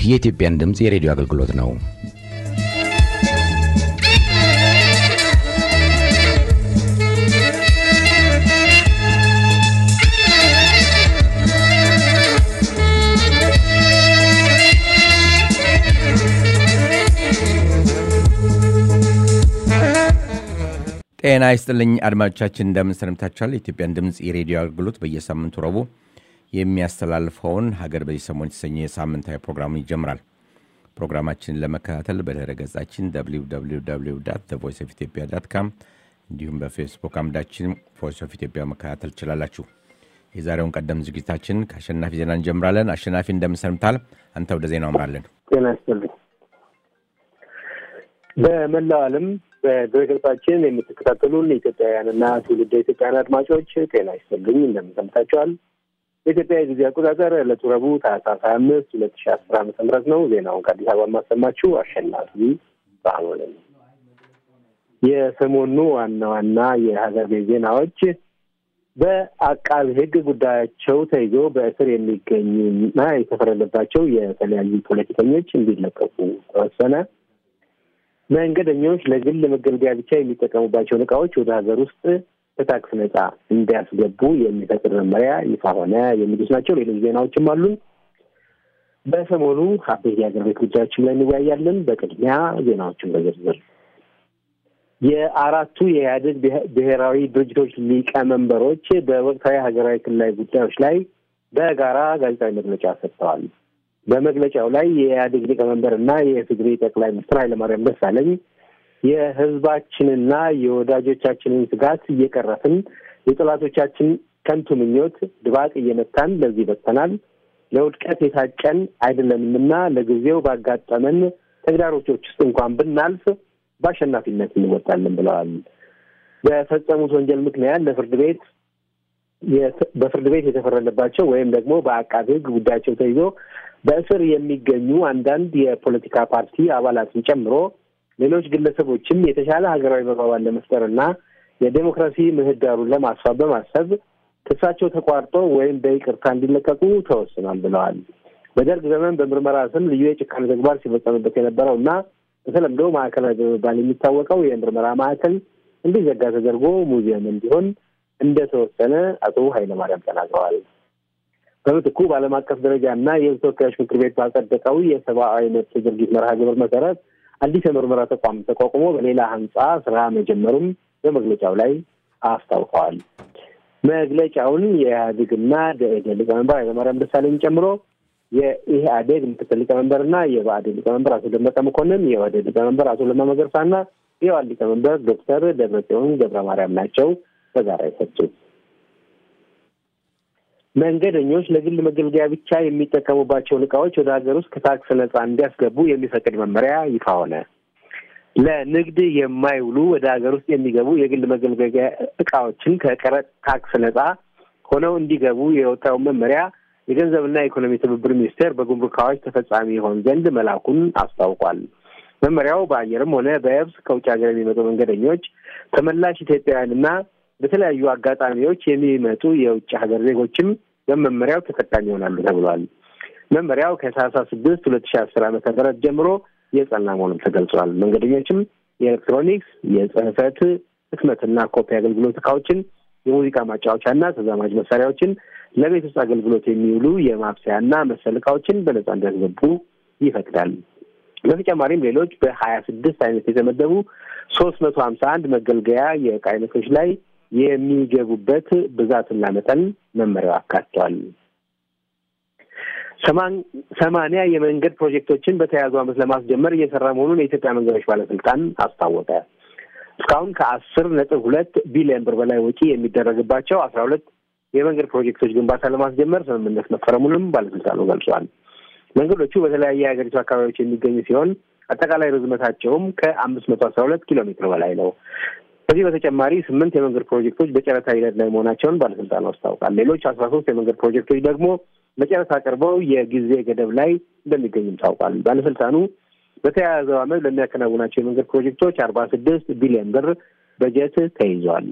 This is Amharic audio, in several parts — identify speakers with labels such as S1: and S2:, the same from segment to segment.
S1: የኢትዮጵያን ድምፅ የሬዲዮ አገልግሎት ነው። ጤና ይስጥልኝ አድማጮቻችን፣ እንደምን ሰንብታችኋል? የኢትዮጵያን ድምፅ የሬዲዮ አገልግሎት በየሳምንቱ ረቡዕ የሚያስተላልፈውን ሀገር በዚህ ሰሞን የተሰኘ ሳምንታዊ ፕሮግራሙን ይጀምራል። ፕሮግራማችንን ለመከታተል በድረ ገጻችን ቮይስ ኦፍ ኢትዮጵያ ዳት ካም እንዲሁም በፌስቡክ አምዳችን ቮይስ ኦፍ ኢትዮጵያ መከታተል ትችላላችሁ። የዛሬውን ቀደም ዝግጅታችን ከአሸናፊ ዜና እንጀምራለን። አሸናፊ እንደምን ሰንብታል? አንተ ወደ ዜናው አምራለን።
S2: ጤና ይስጥልኝ። በመላው ዓለም በድረገጻችን የምትከታተሉን ኢትዮጵያውያንና ትውልደ ኢትዮጵያውያን አድማጮች ጤና ይስጥልኝ እንደምን ሰንብታችኋል? የኢትዮጵያ የጊዜ አቆጣጠር ዕለቱ ረቡዕ ታህሳስ ሀያ አምስት ሁለት ሺ አስር ዓመተ ምህረት ነው። ዜናውን ከአዲስ አበባ የማሰማችሁ አሸናፊ ባህኖ ነኝ። የሰሞኑ ዋና ዋና የሀገር ቤት ዜናዎች በአቃቢ ሕግ ጉዳያቸው ተይዞ በእስር የሚገኙና የተፈረደባቸው የተለያዩ ፖለቲከኞች እንዲለቀቁ ተወሰነ። መንገደኞች ለግል መገልገያ ብቻ የሚጠቀሙባቸውን እቃዎች ወደ ሀገር ውስጥ ከታክስ ነጻ እንዲያስገቡ የሚፈቅድ መመሪያ ይፋ ሆነ። የሚሉት ናቸው። ሌሎች ዜናዎችም አሉን። በሰሞኑ አበይት የሀገር ቤት ጉዳዮችም ላይ እንወያያለን። በቅድሚያ ዜናዎችን በዝርዝር የአራቱ የኢህአዴግ ብሔራዊ ድርጅቶች ሊቀመንበሮች በወቅታዊ ሀገራዊ ክልላዊ ጉዳዮች ላይ በጋራ ጋዜጣዊ መግለጫ ሰጥተዋል። በመግለጫው ላይ የኢህአዴግ ሊቀመንበር እና የትግሬ ጠቅላይ ሚኒስትር ኃይለማርያም ደሳለኝ የህዝባችንና የወዳጆቻችንን ስጋት እየቀረፍን የጠላቶቻችን ከንቱ ምኞት ድባቅ እየመታን ለዚህ በቅተናል። ለውድቀት የታጨን አይደለንምና ለጊዜው ባጋጠመን ተግዳሮቶች ውስጥ እንኳን ብናልፍ በአሸናፊነት እንወጣለን ብለዋል። በፈጸሙት ወንጀል ምክንያት ለፍርድ ቤት በፍርድ ቤት የተፈረደባቸው ወይም ደግሞ በአቃቤ ሕግ ጉዳያቸው ተይዞ በእስር የሚገኙ አንዳንድ የፖለቲካ ፓርቲ አባላትን ጨምሮ ሌሎች ግለሰቦችም የተሻለ ሀገራዊ መግባባት ለመፍጠርና የዴሞክራሲ ምህዳሩን ለማስፋት በማሰብ ክሳቸው ተቋርጦ ወይም በይቅርታ እንዲለቀቁ ተወስኗል ብለዋል። በደርግ ዘመን በምርመራ ስም ልዩ የጭካኔ ተግባር ሲፈጸምበት የነበረው እና በተለምዶ ማዕከላዊ በመባል የሚታወቀው የምርመራ ማዕከል እንዲዘጋ ተደርጎ ሙዚየም እንዲሆን እንደተወሰነ አቶ ኃይለማርያም ተናግረዋል። በምትኩ በዓለም አቀፍ ደረጃ እና የሕዝብ ተወካዮች ምክር ቤት ባጸደቀው የሰብአዊ መብት ድርጊት መርሃ ግብር መሰረት አዲስ የምርመራ ተቋም ተቋቁሞ በሌላ ህንጻ ስራ መጀመሩም በመግለጫው ላይ አስታውቀዋል። መግለጫውን የኢህአዴግና ደኢህዴን ሊቀመንበር ኃይለማርያም ደሳለኝ ጨምሮ የኢህአዴግ ምክትል ሊቀመንበርና የብአዴን ሊቀመንበር አቶ ደመቀ መኮንን፣ የኦህዴድ ሊቀመንበር አቶ ለማ መገርሳና የዋል ሊቀመንበር ዶክተር ደብረጽዮን ገብረ ማርያም ናቸው በጋራ የሰጡት። መንገደኞች ለግል መገልገያ ብቻ የሚጠቀሙባቸውን እቃዎች ወደ ሀገር ውስጥ ከታክስ ነጻ እንዲያስገቡ የሚፈቅድ መመሪያ ይፋ ሆነ። ለንግድ የማይውሉ ወደ ሀገር ውስጥ የሚገቡ የግል መገልገያ እቃዎችን ከቀረጥ ታክስ ነጻ ሆነው እንዲገቡ የወጣውን መመሪያ የገንዘብና የኢኮኖሚ ትብብር ሚኒስቴር በጉምሩክ አዋጅ ተፈጻሚ ይሆን ዘንድ መላኩን አስታውቋል። መመሪያው በአየርም ሆነ በየብስ ከውጭ ሀገር የሚመጡ መንገደኞች ተመላሽ ኢትዮጵያውያንና በተለያዩ አጋጣሚዎች የሚመጡ የውጭ ሀገር ዜጎችም በመመሪያው ተጠቃሚ ይሆናሉ ተብሏል። መመሪያው ከታህሳስ ስድስት ሁለት ሺህ አስር ዓመተ ምህረት ጀምሮ የጸና መሆኑም ተገልጿል። መንገደኞችም የኤሌክትሮኒክስ፣ የጽህፈት ህትመትና ኮፒ አገልግሎት እቃዎችን፣ የሙዚቃ ማጫወቻና ተዛማጅ መሳሪያዎችን፣ ለቤት ውስጥ አገልግሎት የሚውሉ የማብሰያና መሰል እቃዎችን በነጻ እንዲያስገቡ ይፈቅዳል። በተጨማሪም ሌሎች በሀያ ስድስት አይነት የተመደቡ ሶስት መቶ ሀምሳ አንድ መገልገያ የእቃ አይነቶች ላይ የሚገቡበት ብዛትና መጠን መመሪያው አካቷል። ሰማንያ የመንገድ ፕሮጀክቶችን በተያያዙ ዓመት ለማስጀመር እየሰራ መሆኑን የኢትዮጵያ መንገዶች ባለስልጣን አስታወቀ። እስካሁን ከአስር ነጥብ ሁለት ቢሊዮን ብር በላይ ወጪ የሚደረግባቸው አስራ ሁለት የመንገድ ፕሮጀክቶች ግንባታ ለማስጀመር ስምምነት መፈረሙንም ባለስልጣኑ ገልጿል። መንገዶቹ በተለያየ የሀገሪቱ አካባቢዎች የሚገኙ ሲሆን አጠቃላይ ርዝመታቸውም ከአምስት መቶ አስራ ሁለት ኪሎ ሜትር በላይ ነው። ከዚህ በተጨማሪ ስምንት የመንገድ ፕሮጀክቶች በጨረታ ሂደት ላይ መሆናቸውን ባለስልጣኑ አስታውቃል። ሌሎች አስራ ሶስት የመንገድ ፕሮጀክቶች ደግሞ በጨረታ ቀርበው የጊዜ ገደብ ላይ እንደሚገኙም ታውቋል። ባለስልጣኑ በተያያዘው ዓመት ለሚያከናውናቸው የመንገድ ፕሮጀክቶች አርባ ስድስት ቢሊዮን ብር በጀት ተይዟል።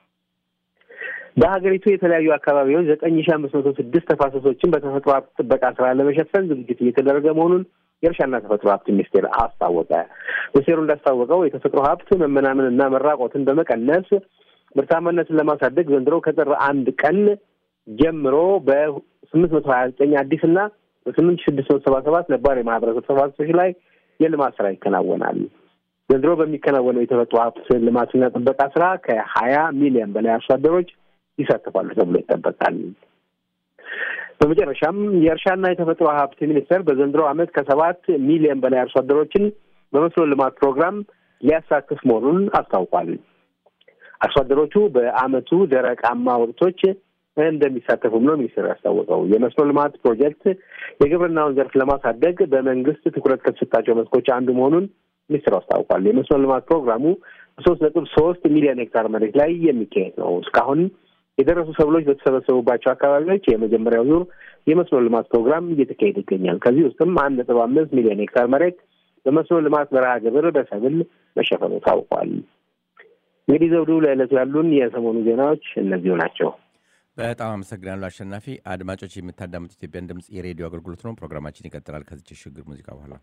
S2: በሀገሪቱ የተለያዩ አካባቢዎች ዘጠኝ ሺ አምስት መቶ ስድስት ተፋሰሶችን በተፈጥሮ ሀብት ጥበቃ ስራ ለመሸፈን ዝግጅት እየተደረገ መሆኑን የእርሻና ተፈጥሮ ሀብት ሚኒስቴር አስታወቀ። ሚኒስቴሩ እንዳስታወቀው የተፈጥሮ ሀብት መመናመንና መራቆትን በመቀነስ ምርታማነትን ለማሳደግ ዘንድሮ ከጥር አንድ ቀን ጀምሮ በስምንት መቶ ሀያ ዘጠኝ አዲስና በስምንት ሺህ ስድስት መቶ ሰባ ሰባት ነባር የማህበረሰብ ተፋሰሶች ላይ የልማት ስራ ይከናወናል። ዘንድሮ በሚከናወነው የተፈጥሮ ሀብት ልማትና ጥበቃ ስራ ከሀያ ሚሊዮን በላይ አርሶ አደሮች ይሳተፋሉ ተብሎ ይጠበቃል። በመጨረሻም የእርሻና የተፈጥሮ ሀብት ሚኒስቴር በዘንድሮ ዓመት ከሰባት ሚሊዮን በላይ አርሶ አደሮችን በመስኖ ልማት ፕሮግራም ሊያሳትፍ መሆኑን አስታውቋል። አርሶ አደሮቹ በዓመቱ ደረቃማ ወቅቶች እንደሚሳተፉም ነው ሚኒስቴር ያስታወቀው። የመስኖ ልማት ፕሮጀክት የግብርናውን ዘርፍ ለማሳደግ በመንግስት ትኩረት ከተሰጣቸው መስኮች አንዱ መሆኑን ሚኒስትሩ አስታውቋል። የመስኖ ልማት ፕሮግራሙ በሶስት ነጥብ ሶስት ሚሊዮን ሄክታር መሬት ላይ የሚካሄድ ነው። እስካሁን የደረሱ ሰብሎች በተሰበሰቡባቸው አካባቢዎች የመጀመሪያው ዙር የመስኖ ልማት ፕሮግራም እየተካሄደ ይገኛል። ከዚህ ውስጥም አንድ ነጥብ አምስት ሚሊዮን ሄክታር መሬት በመስኖ ልማት መርሃ ግብር በሰብል መሸፈኑ ታውቋል። እንግዲህ ዘውዱ፣ ለዕለቱ ያሉን የሰሞኑ ዜናዎች እነዚሁ ናቸው።
S1: በጣም አመሰግናለሁ አሸናፊ። አድማጮች የምታዳምጡ ኢትዮጵያን ድምፅ የሬዲዮ አገልግሎት ነው። ፕሮግራማችን ይቀጥላል ከዚች ሽግግር ሙዚቃ በኋላ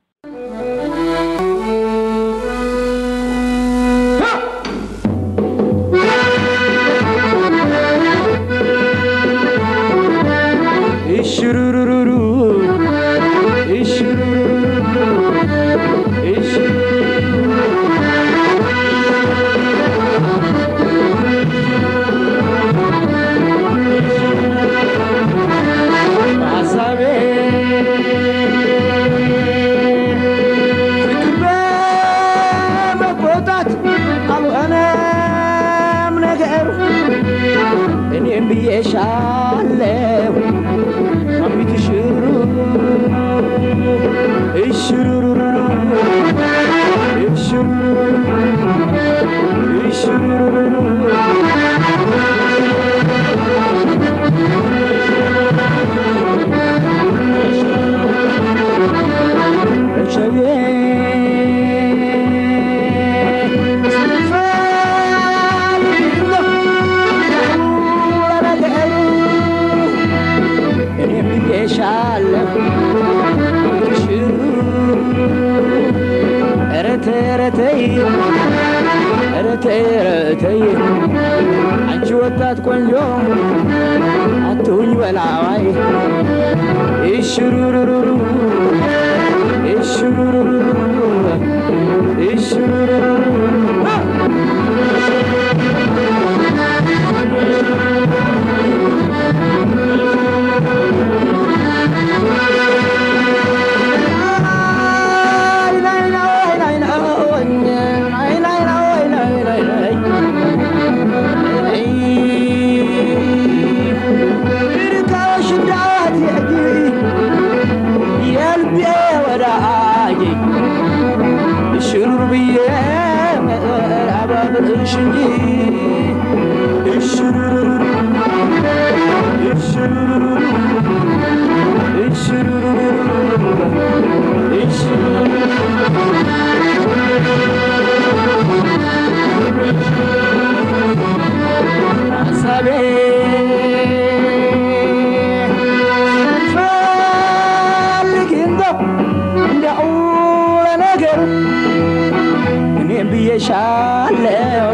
S3: Ishurururu, ishurururu, ishurururu. ሀሳቤ ፍቅር በመቆጣት አልሆነም ነገሩ እኔም ብዬሻለሁ አሚት ሽሩ እሽሩሩሩ እሽሩሩሩ እሽሩሩሩ እሸቤ እኔም ብዬሻለሁ ሽሩ ኧረ ተይ ኧረ ተይ ኧረ ተይ ኧረ ተይ አንቺ ወጣት ቆንጆ አትሁኝ በላዋይ እሽሩሩሩሩ እሽሩሩሩሩ እሽሩሩሩሩ ሽሩር ብዬ አባብልሽ እንጂ እሽሩሩሩ እሽሩሩሩ ሀሳቤ ፈልግ እንደው እንዲያው ለነገሩ እኔም ብዬሻለው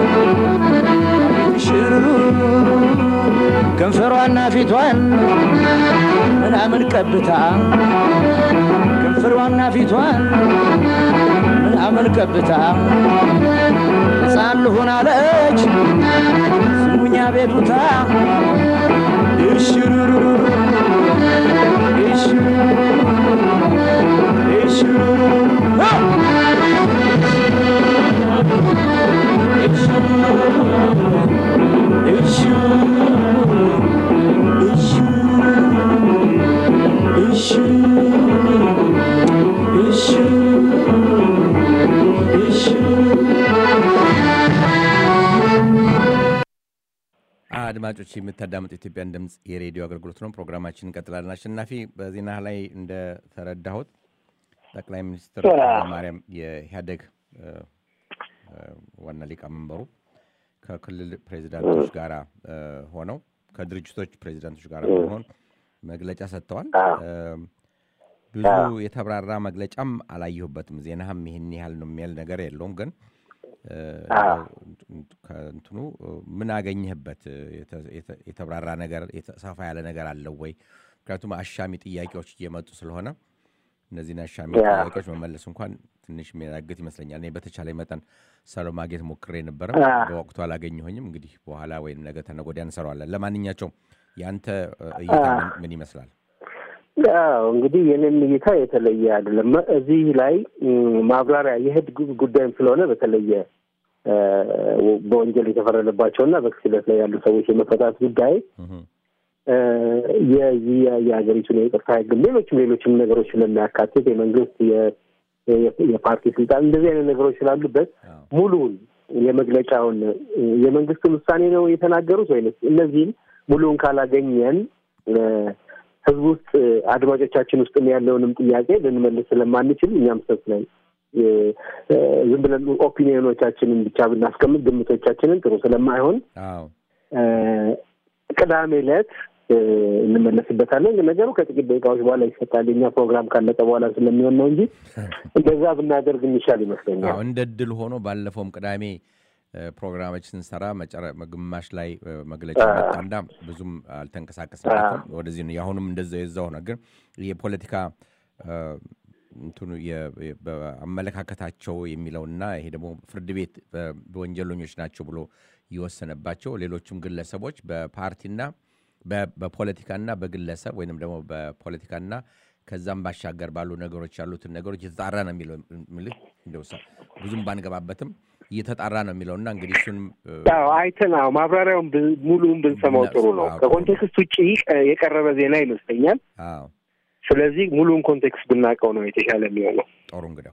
S3: ሽሩ ከንፈሯና ፊቷን ምናምን ቀብታ ከንፈሯና ፊቷን ምናምን ቀብታ ሕፃን ልሁን አለች ስሙኛ ቤቱታ እሽሩሩሩ እሽሩሩሩ እሽሩሩሩ
S1: አድማጮች የምታዳምጡ ኢትዮጵያን ድምፅ የሬዲዮ አገልግሎት ነው። ፕሮግራማችን እንቀጥላለን። አሸናፊ፣ በዜና ላይ እንደተረዳሁት ጠቅላይ ሚኒስትር ኃይለማርያም የኢህአዴግ ዋና ሊቀመንበሩ ከክልል ፕሬዚዳንቶች ጋር ሆነው ከድርጅቶች ፕሬዚዳንቶች ጋር በመሆን መግለጫ ሰጥተዋል። ብዙ የተብራራ መግለጫም አላየሁበትም። ዜናህም ይህን ያህል ነው የሚያል ነገር የለውም። ግን ከእንትኑ ምን አገኘህበት? የተብራራ ነገር ሰፋ ያለ ነገር አለው ወይ? ምክንያቱም አሻሚ ጥያቄዎች እየመጡ ስለሆነ እነዚህን አሻሚ ጥያቄዎች መመለስ እንኳን ትንሽ የሚያዳግት ይመስለኛል። እኔ በተቻለ መጠን ሰሎ ማግኘት ሞክሬ ነበረ፣ በወቅቱ አላገኘሁኝም። እንግዲህ በኋላ ወይም ነገ ተነገ ወዲያ እንሰራዋለን። ለማንኛቸውም የአንተ እይታ ምን ይመስላል?
S2: እንግዲህ የኔም እይታ የተለየ አይደለም። እዚህ ላይ ማብራሪያ የህግ ጉዳይም ስለሆነ በተለየ በወንጀል የተፈረደባቸውና በክስ ሂደት ላይ ያሉ ሰዎች የመፈታት ጉዳይ የዚህ የሀገሪቱን የይቅርታ ህግም ሌሎችም ሌሎችም ነገሮች ስለሚያካትት የመንግስት የፓርቲ ስልጣን እንደዚህ አይነት ነገሮች ስላሉበት ሙሉውን የመግለጫውን የመንግስትን ውሳኔ ነው የተናገሩት ወይ እነዚህም ሙሉውን ካላገኘን ህዝብ ውስጥ አድማጮቻችን ውስጥ ያለውንም ጥያቄ ልንመልስ ስለማንችል እኛም ሰት ላይ ዝም ብለን ኦፒኒዮኖቻችንን ብቻ ብናስቀምጥ ግምቶቻችንን ጥሩ ስለማይሆን ቅዳሜ ዕለት እንመለስበታለን። ግን ነገሩ ከጥቂት ደቂቃዎች በኋላ ይሰጣል። የኛ ፕሮግራም ካለቀ በኋላ ስለሚሆን ነው እንጂ እንደዛ ብናደርግ የሚሻል ይመስለኛል።
S1: እንደ ድል ሆኖ ባለፈውም ቅዳሜ ፕሮግራሞች ስንሰራ ግማሽ ላይ መግለጫ መጣና ብዙም አልተንቀሳቀስበትም። ወደዚህ ነው የአሁኑም እንደዛ የዛው ሆነ። ግን የፖለቲካ እንትኑ አመለካከታቸው የሚለውና ይሄ ደግሞ ፍርድ ቤት በወንጀለኞች ናቸው ብሎ የወሰነባቸው ሌሎችም ግለሰቦች በፓርቲና በፖለቲካና በግለሰብ ወይንም ደግሞ በፖለቲካና ከዛም ባሻገር ባሉ ነገሮች ያሉትን ነገሮች የተጣራ ነው የሚለው ምልህ እንደው ብዙም ባንገባበትም እየተጣራ ነው የሚለውና እንግዲህ እሱንም
S2: አይተን አዎ ማብራሪያውን ሙሉውን ብንሰማው ጥሩ ነው። ከኮንቴክስት ውጭ የቀረበ ዜና ይመስለኛል።
S1: አዎ
S2: ስለዚህ ሙሉውን ኮንቴክስት ብናውቀው ነው የተሻለ የሚሆነው።
S1: ጥሩ እንግዲያው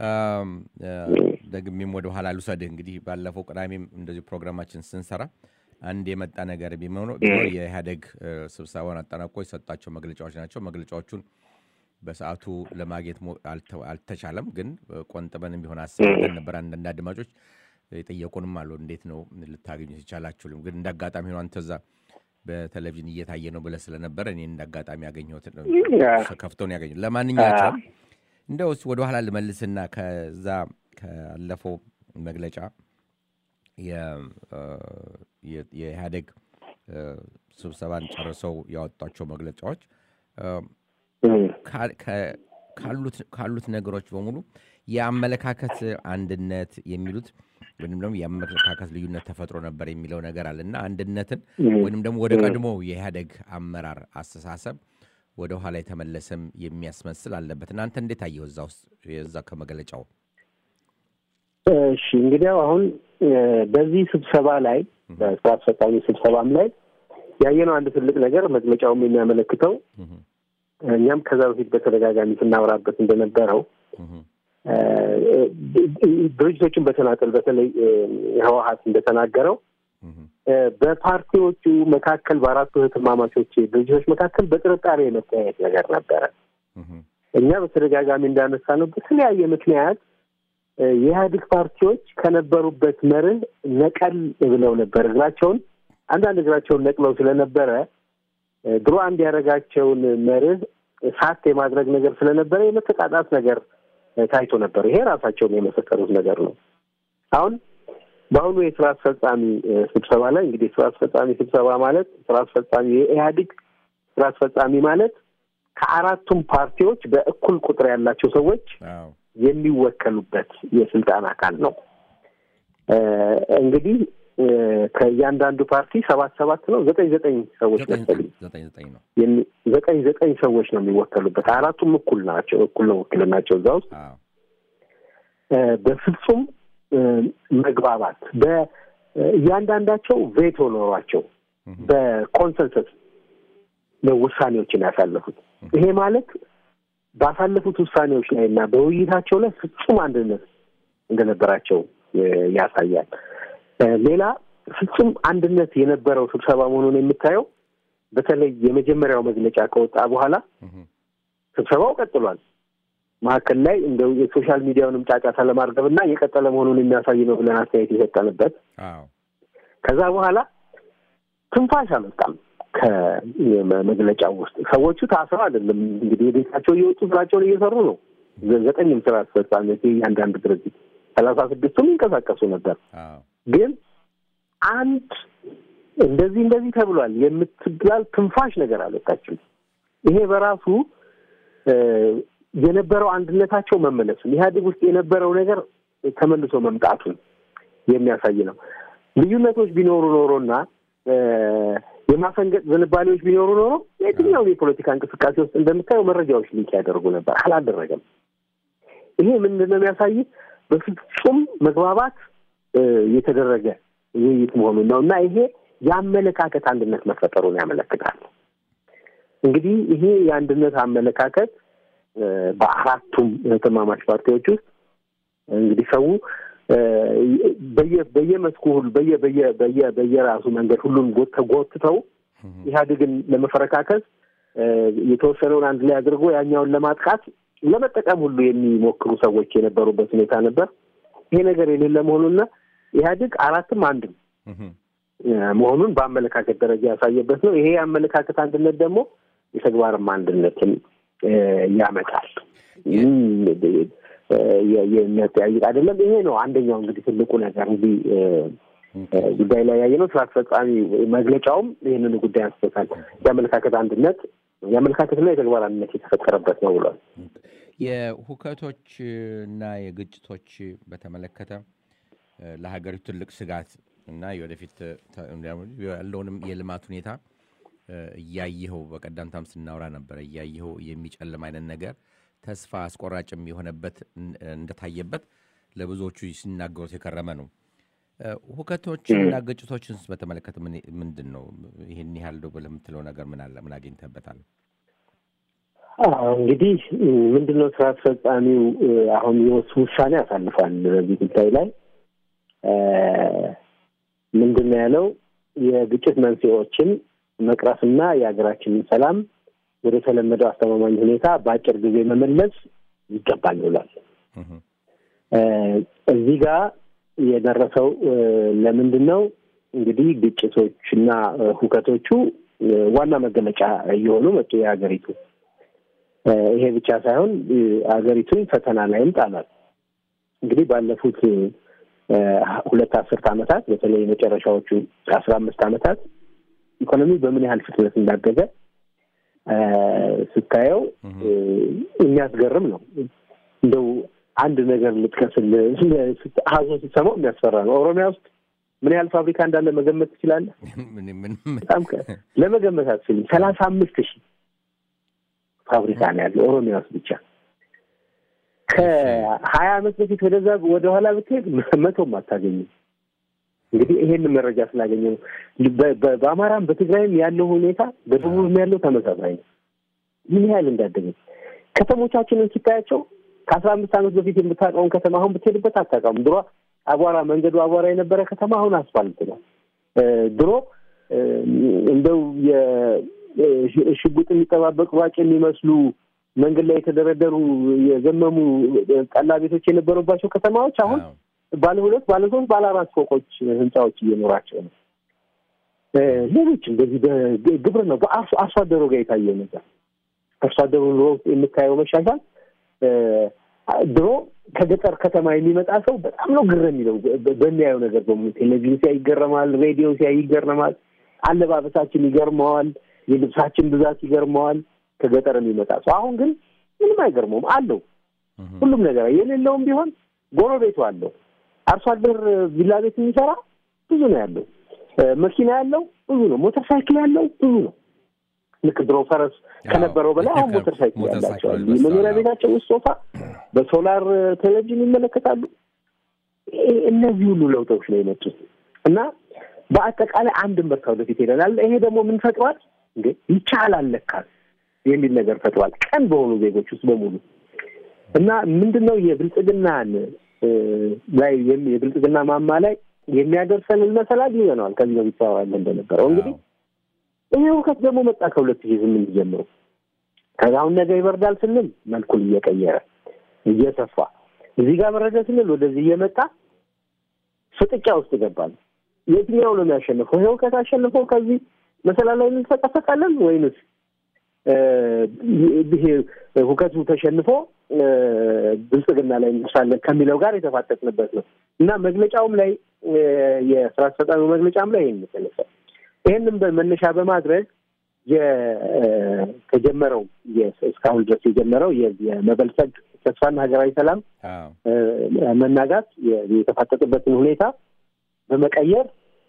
S1: ደግሜም ወደ ኋላ ልውሰድህ። እንግዲህ ባለፈው ቅዳሜም እንደዚሁ ፕሮግራማችን ስንሰራ አንድ የመጣ ነገር ቢሆነው የኢህአዴግ ስብሰባውን አጠናቆ የሰጣቸው መግለጫዎች ናቸው። መግለጫዎቹን በሰዓቱ ለማግኘት አልተቻለም። ግን ቆንጥበንም ቢሆን አስበን ነበር። አንዳንድ አድማጮች የጠየቁንም አሉ፣ እንዴት ነው ልታገኙት ይቻላችሁልም? ግን እንደ አጋጣሚ ሆኖ አንተ እዛ በቴሌቪዥን እየታየ ነው ብለህ ስለነበረ እኔ እንደ አጋጣሚ ያገኘሁት ከፍተውን ያገኘ ለማንኛቸውም እንደው ወደ ኋላ ልመልስና ከዛ ካለፈው መግለጫ የኢህአዴግ ስብሰባን ጨርሰው ያወጧቸው መግለጫዎች ካሉት ነገሮች በሙሉ የአመለካከት አንድነት የሚሉት ወይም ደግሞ የአመለካከት ልዩነት ተፈጥሮ ነበር የሚለው ነገር አለ እና አንድነትን ወይም ደግሞ ወደ ቀድሞ የኢህአዴግ አመራር አስተሳሰብ ወደ ኋላ የተመለሰም የሚያስመስል አለበት። እናንተ እንዴት አየው እዛ ውስጥ የዛ ከመግለጫው?
S2: እሺ እንግዲያው አሁን በዚህ ስብሰባ ላይ በስራ አስፈጻሚ ስብሰባም ላይ ያየነው አንድ ትልቅ ነገር መግለጫውም የሚያመለክተው እኛም ከዛ በፊት በተደጋጋሚ ስናወራበት እንደነበረው ድርጅቶችን በተናጠል በተለይ ህወሀት እንደተናገረው በፓርቲዎቹ መካከል በአራቱ እህትማማቾች ድርጅቶች መካከል በጥርጣሬ የመተያየት ነገር ነበረ። እኛ በተደጋጋሚ እንዳነሳ ነው በተለያየ ምክንያት የኢህአዴግ ፓርቲዎች ከነበሩበት መርህ ነቀል ብለው ነበር እግራቸውን አንዳንድ እግራቸውን ነቅለው ስለነበረ ድሮ አንድ ያደረጋቸውን መርህ ሳት የማድረግ ነገር ስለነበረ የመተቃጣት ነገር ታይቶ ነበር። ይሄ ራሳቸውን የመሰከሩት ነገር ነው። አሁን በአሁኑ የስራ አስፈጻሚ ስብሰባ ላይ እንግዲህ የስራ አስፈጻሚ ስብሰባ ማለት ስራ አስፈጻሚ የኢህአዴግ ስራ አስፈጻሚ ማለት ከአራቱም ፓርቲዎች በእኩል ቁጥር ያላቸው ሰዎች የሚወከሉበት የስልጣን አካል ነው። እንግዲህ ከእያንዳንዱ ፓርቲ ሰባት ሰባት ነው ዘጠኝ ዘጠኝ ሰዎች መሰለኝ ዘጠኝ ዘጠኝ ሰዎች ነው የሚወከሉበት። አራቱም እኩል ናቸው፣ እኩል ነው ውክልናቸው እዛ ውስጥ በፍጹም መግባባት በእያንዳንዳቸው ቬቶ ኖሯቸው በኮንሰንሰስ ነው ውሳኔዎችን ያሳለፉት። ይሄ ማለት ባሳለፉት ውሳኔዎች ላይ እና በውይይታቸው ላይ ፍጹም አንድነት እንደነበራቸው ያሳያል። ሌላ ፍጹም አንድነት የነበረው ስብሰባ መሆኑን የምታየው በተለይ የመጀመሪያው መግለጫ ከወጣ በኋላ ስብሰባው ቀጥሏል። መካከል ላይ እንደው የሶሻል ሚዲያውንም ጫጫታ ለማርገብ እና የቀጠለ መሆኑን የሚያሳይ ነው ብለን አስተያየት የሰጠንበት። ከዛ በኋላ ትንፋሽ አልወጣም። ከመግለጫው ውስጥ ሰዎቹ ታስረው አይደለም እንግዲህ የቤታቸው እየወጡ ስራቸውን እየሰሩ ነው። ዘጠኝም ስራ አስፈጻሚዎች እያንዳንዱ ድርጅት ሰላሳ ስድስቱም ይንቀሳቀሱ ነበር። ግን አንድ እንደዚህ እንደዚህ ተብሏል የምትባል ትንፋሽ ነገር አልወጣችም። ይሄ በራሱ የነበረው አንድነታቸው መመለሱን ኢህአዴግ ውስጥ የነበረው ነገር ተመልሶ መምጣቱን የሚያሳይ ነው። ልዩነቶች ቢኖሩ ኖሮና የማፈንገጥ ዝንባሌዎች ቢኖሩ ኖሮ የትኛውን የፖለቲካ እንቅስቃሴ ውስጥ እንደምታየው መረጃዎች ሊክ ያደርጉ ነበር። አላደረገም። ይሄ ምንድን ነው የሚያሳይ በፍጹም መግባባት የተደረገ ውይይት መሆኑን ነው እና ይሄ የአመለካከት አንድነት መፈጠሩን ያመለክታል። እንግዲህ ይሄ የአንድነት አመለካከት በአራቱም እህትማማች ፓርቲዎች ውስጥ እንግዲህ ሰው በየመስኩ ሁሉ በየ በየ በየ በየራሱ መንገድ ሁሉም ተጎትተው ኢህአዴግን ለመፈረካከስ የተወሰነውን አንድ ላይ አድርጎ ያኛውን ለማጥቃት ለመጠቀም ሁሉ የሚሞክሩ ሰዎች የነበሩበት ሁኔታ ነበር። ይሄ ነገር የሌለ መሆኑና ኢህአዴግ አራትም አንድም መሆኑን በአመለካከት ደረጃ ያሳየበት ነው። ይሄ የአመለካከት አንድነት ደግሞ የተግባርም አንድነትን ያመጣል። የሚያጠያይቅ አይደለም። ይሄ ነው አንደኛው እንግዲህ ትልቁ ነገር እዚህ ጉዳይ ላይ ያየ ነው። ስራ አስፈጻሚ መግለጫውም ይህንኑ ጉዳይ አንስቶታል። የአመለካከት አንድነት የአመለካከትና የተግባር አንድነት የተፈጠረበት ነው ብሏል።
S1: የሁከቶች እና የግጭቶች በተመለከተ ለሀገሪቱ ትልቅ ስጋት እና የወደፊት ያለውንም የልማት ሁኔታ እያየኸው በቀደምታም ስናወራ ነበረ እያየኸው የሚጨልም አይነት ነገር ተስፋ አስቆራጭም የሆነበት እንደታየበት ለብዙዎቹ ሲናገሩት የከረመ ነው። ሁከቶችንና ግጭቶችን በተመለከተ ምንድን ነው ይህን ያህል ዶ ለምትለው ነገር ምን አለ? ምን አግኝተበታል?
S2: እንግዲህ ምንድን ነው ስራ አስፈጻሚው አሁን የወሱ ውሳኔ አሳልፏል። በዚህ ጉዳይ ላይ ምንድን ነው ያለው? የግጭት መንስኤዎችን መቅረፍና የሀገራችንን ሰላም ወደ ተለመደው አስተማማኝ ሁኔታ በአጭር ጊዜ መመለስ ይገባል ብሏል። እዚህ ጋር የደረሰው ለምንድን ነው እንግዲህ ግጭቶችና ሁከቶቹ ዋና መገለጫ እየሆኑ መጡ የሀገሪቱ። ይሄ ብቻ ሳይሆን ሀገሪቱን ፈተና ላይም ጣሏል። እንግዲህ ባለፉት ሁለት አስርት ዓመታት በተለይ የመጨረሻዎቹ አስራ አምስት ዓመታት ኢኮኖሚ በምን ያህል ፍጥነት እንዳደገ ስታየው የሚያስገርም ነው። እንደው አንድ ነገር ልጥቀስልህ፣ ሀዞ ስትሰማው የሚያስፈራ ነው። ኦሮሚያ ውስጥ ምን ያህል ፋብሪካ እንዳለ መገመት ትችላለህ? በጣም ለመገመት አትችልም። ሰላሳ አምስት ሺህ ፋብሪካ ነው ያለው ኦሮሚያ ውስጥ ብቻ። ከሀያ ዓመት በፊት ወደዛ ወደኋላ ብትሄድ መቶም አታገኝም። እንግዲህ ይሄንን መረጃ ስላገኘ ነው። በአማራም በትግራይም ያለው ሁኔታ በደቡብም ያለው ተመሳሳይ ነው። ምን ያህል እንዳደገ ከተሞቻችንን ስታያቸው ከአስራ አምስት ዓመት በፊት የምታውቀውን ከተማ አሁን ብትሄድበት አታውቀውም። ድሮ አቧራ መንገዱ አቧራ የነበረ ከተማ አሁን አስፋልት ነው። ድሮ እንደው የሽጉጥ የሚጠባበቅ ሯጭ የሚመስሉ መንገድ ላይ የተደረደሩ የዘመሙ ጠላ ቤቶች የነበሩባቸው ከተማዎች አሁን ባለ ሁለት ባለ ሶስት ባለ አራት ፎቆች ህንፃዎች እየኖራቸው ነው። ሌሎችም በዚህ በግብር ነው በአርሶ አርሶ አደሩ ጋር የታየው ነገር አርሶ አደሩ ኑሮ ውስጥ የምታየው መሻሻል ድሮ ከገጠር ከተማ የሚመጣ ሰው በጣም ነው ግር የሚለው በሚያየው ነገር በሙሉ ቴሌቪዥን ሲያይ ይገረማል፣ ሬዲዮ ሲያይ ይገረማል፣ አለባበሳችን ይገርመዋል፣ የልብሳችን ብዛት ይገርመዋል። ከገጠር የሚመጣ ሰው አሁን ግን ምንም አይገርመውም አለው ሁሉም ነገር የሌለውም ቢሆን ጎረቤቱ አለው። አርሶ አደር ቪላ ቤት የሚሰራ ብዙ ነው ያለው። መኪና ያለው ብዙ ነው። ሞተር ሳይክል ያለው ብዙ ነው። ልክ ድሮ ፈረስ ከነበረው በላይ አሁን ሞተር ሳይክል ያላቸው አሉ። የመኖሪያ ቤታቸው ውስጥ ሶፋ፣ በሶላር ቴሌቪዥን ይመለከታሉ። እነዚህ ሁሉ ለውጦች ነው የመጡት እና በአጠቃላይ አንድ ምርታ ወደፊት ሄደናል። ይሄ ደግሞ ምን ፈጥሯል? እንዴ ይቻላል ለካ የሚል ነገር ፈጥሯል። ቀን በሆኑ ዜጎች ውስጥ በሙሉ እና ምንድን ነው የብልጽግናን ላይ የብልጽግና ማማ ላይ የሚያደርሰን መሰላል ይዘነዋል። ከዚህ በፊት ተዋዋለ እንደነበረው እንግዲህ ይሄ እውከት ደግሞ መጣ ከሁለት ሺህ ስምንት ጀምሮ ከዛ አሁን ነገ ይበርዳል ስንል መልኩን እየቀየረ እየሰፋ እዚህ ጋር በረደ ስንል ወደዚህ እየመጣ ፍጥጫ ውስጥ ገባል። የትኛው ነው የሚያሸንፈው? ይሄ እውከት አሸንፈው ከዚህ መሰላል ላይ እንፈቀፈቃለን ወይንስ ይሄ ሁከቱ ተሸንፎ ብልጽግና ላይ እንደርሳለን ከሚለው ጋር የተፋጠጥንበት ነው እና መግለጫውም ላይ የስራ አስፈጻሚ መግለጫም ላይ ይህን የተነሳ ይህንም መነሻ በማድረግ የተጀመረው እስካሁን ድረስ የጀመረው የመበልጸግ ተስፋና ሀገራዊ ሰላም መናጋት የተፋጠጥበትን ሁኔታ በመቀየር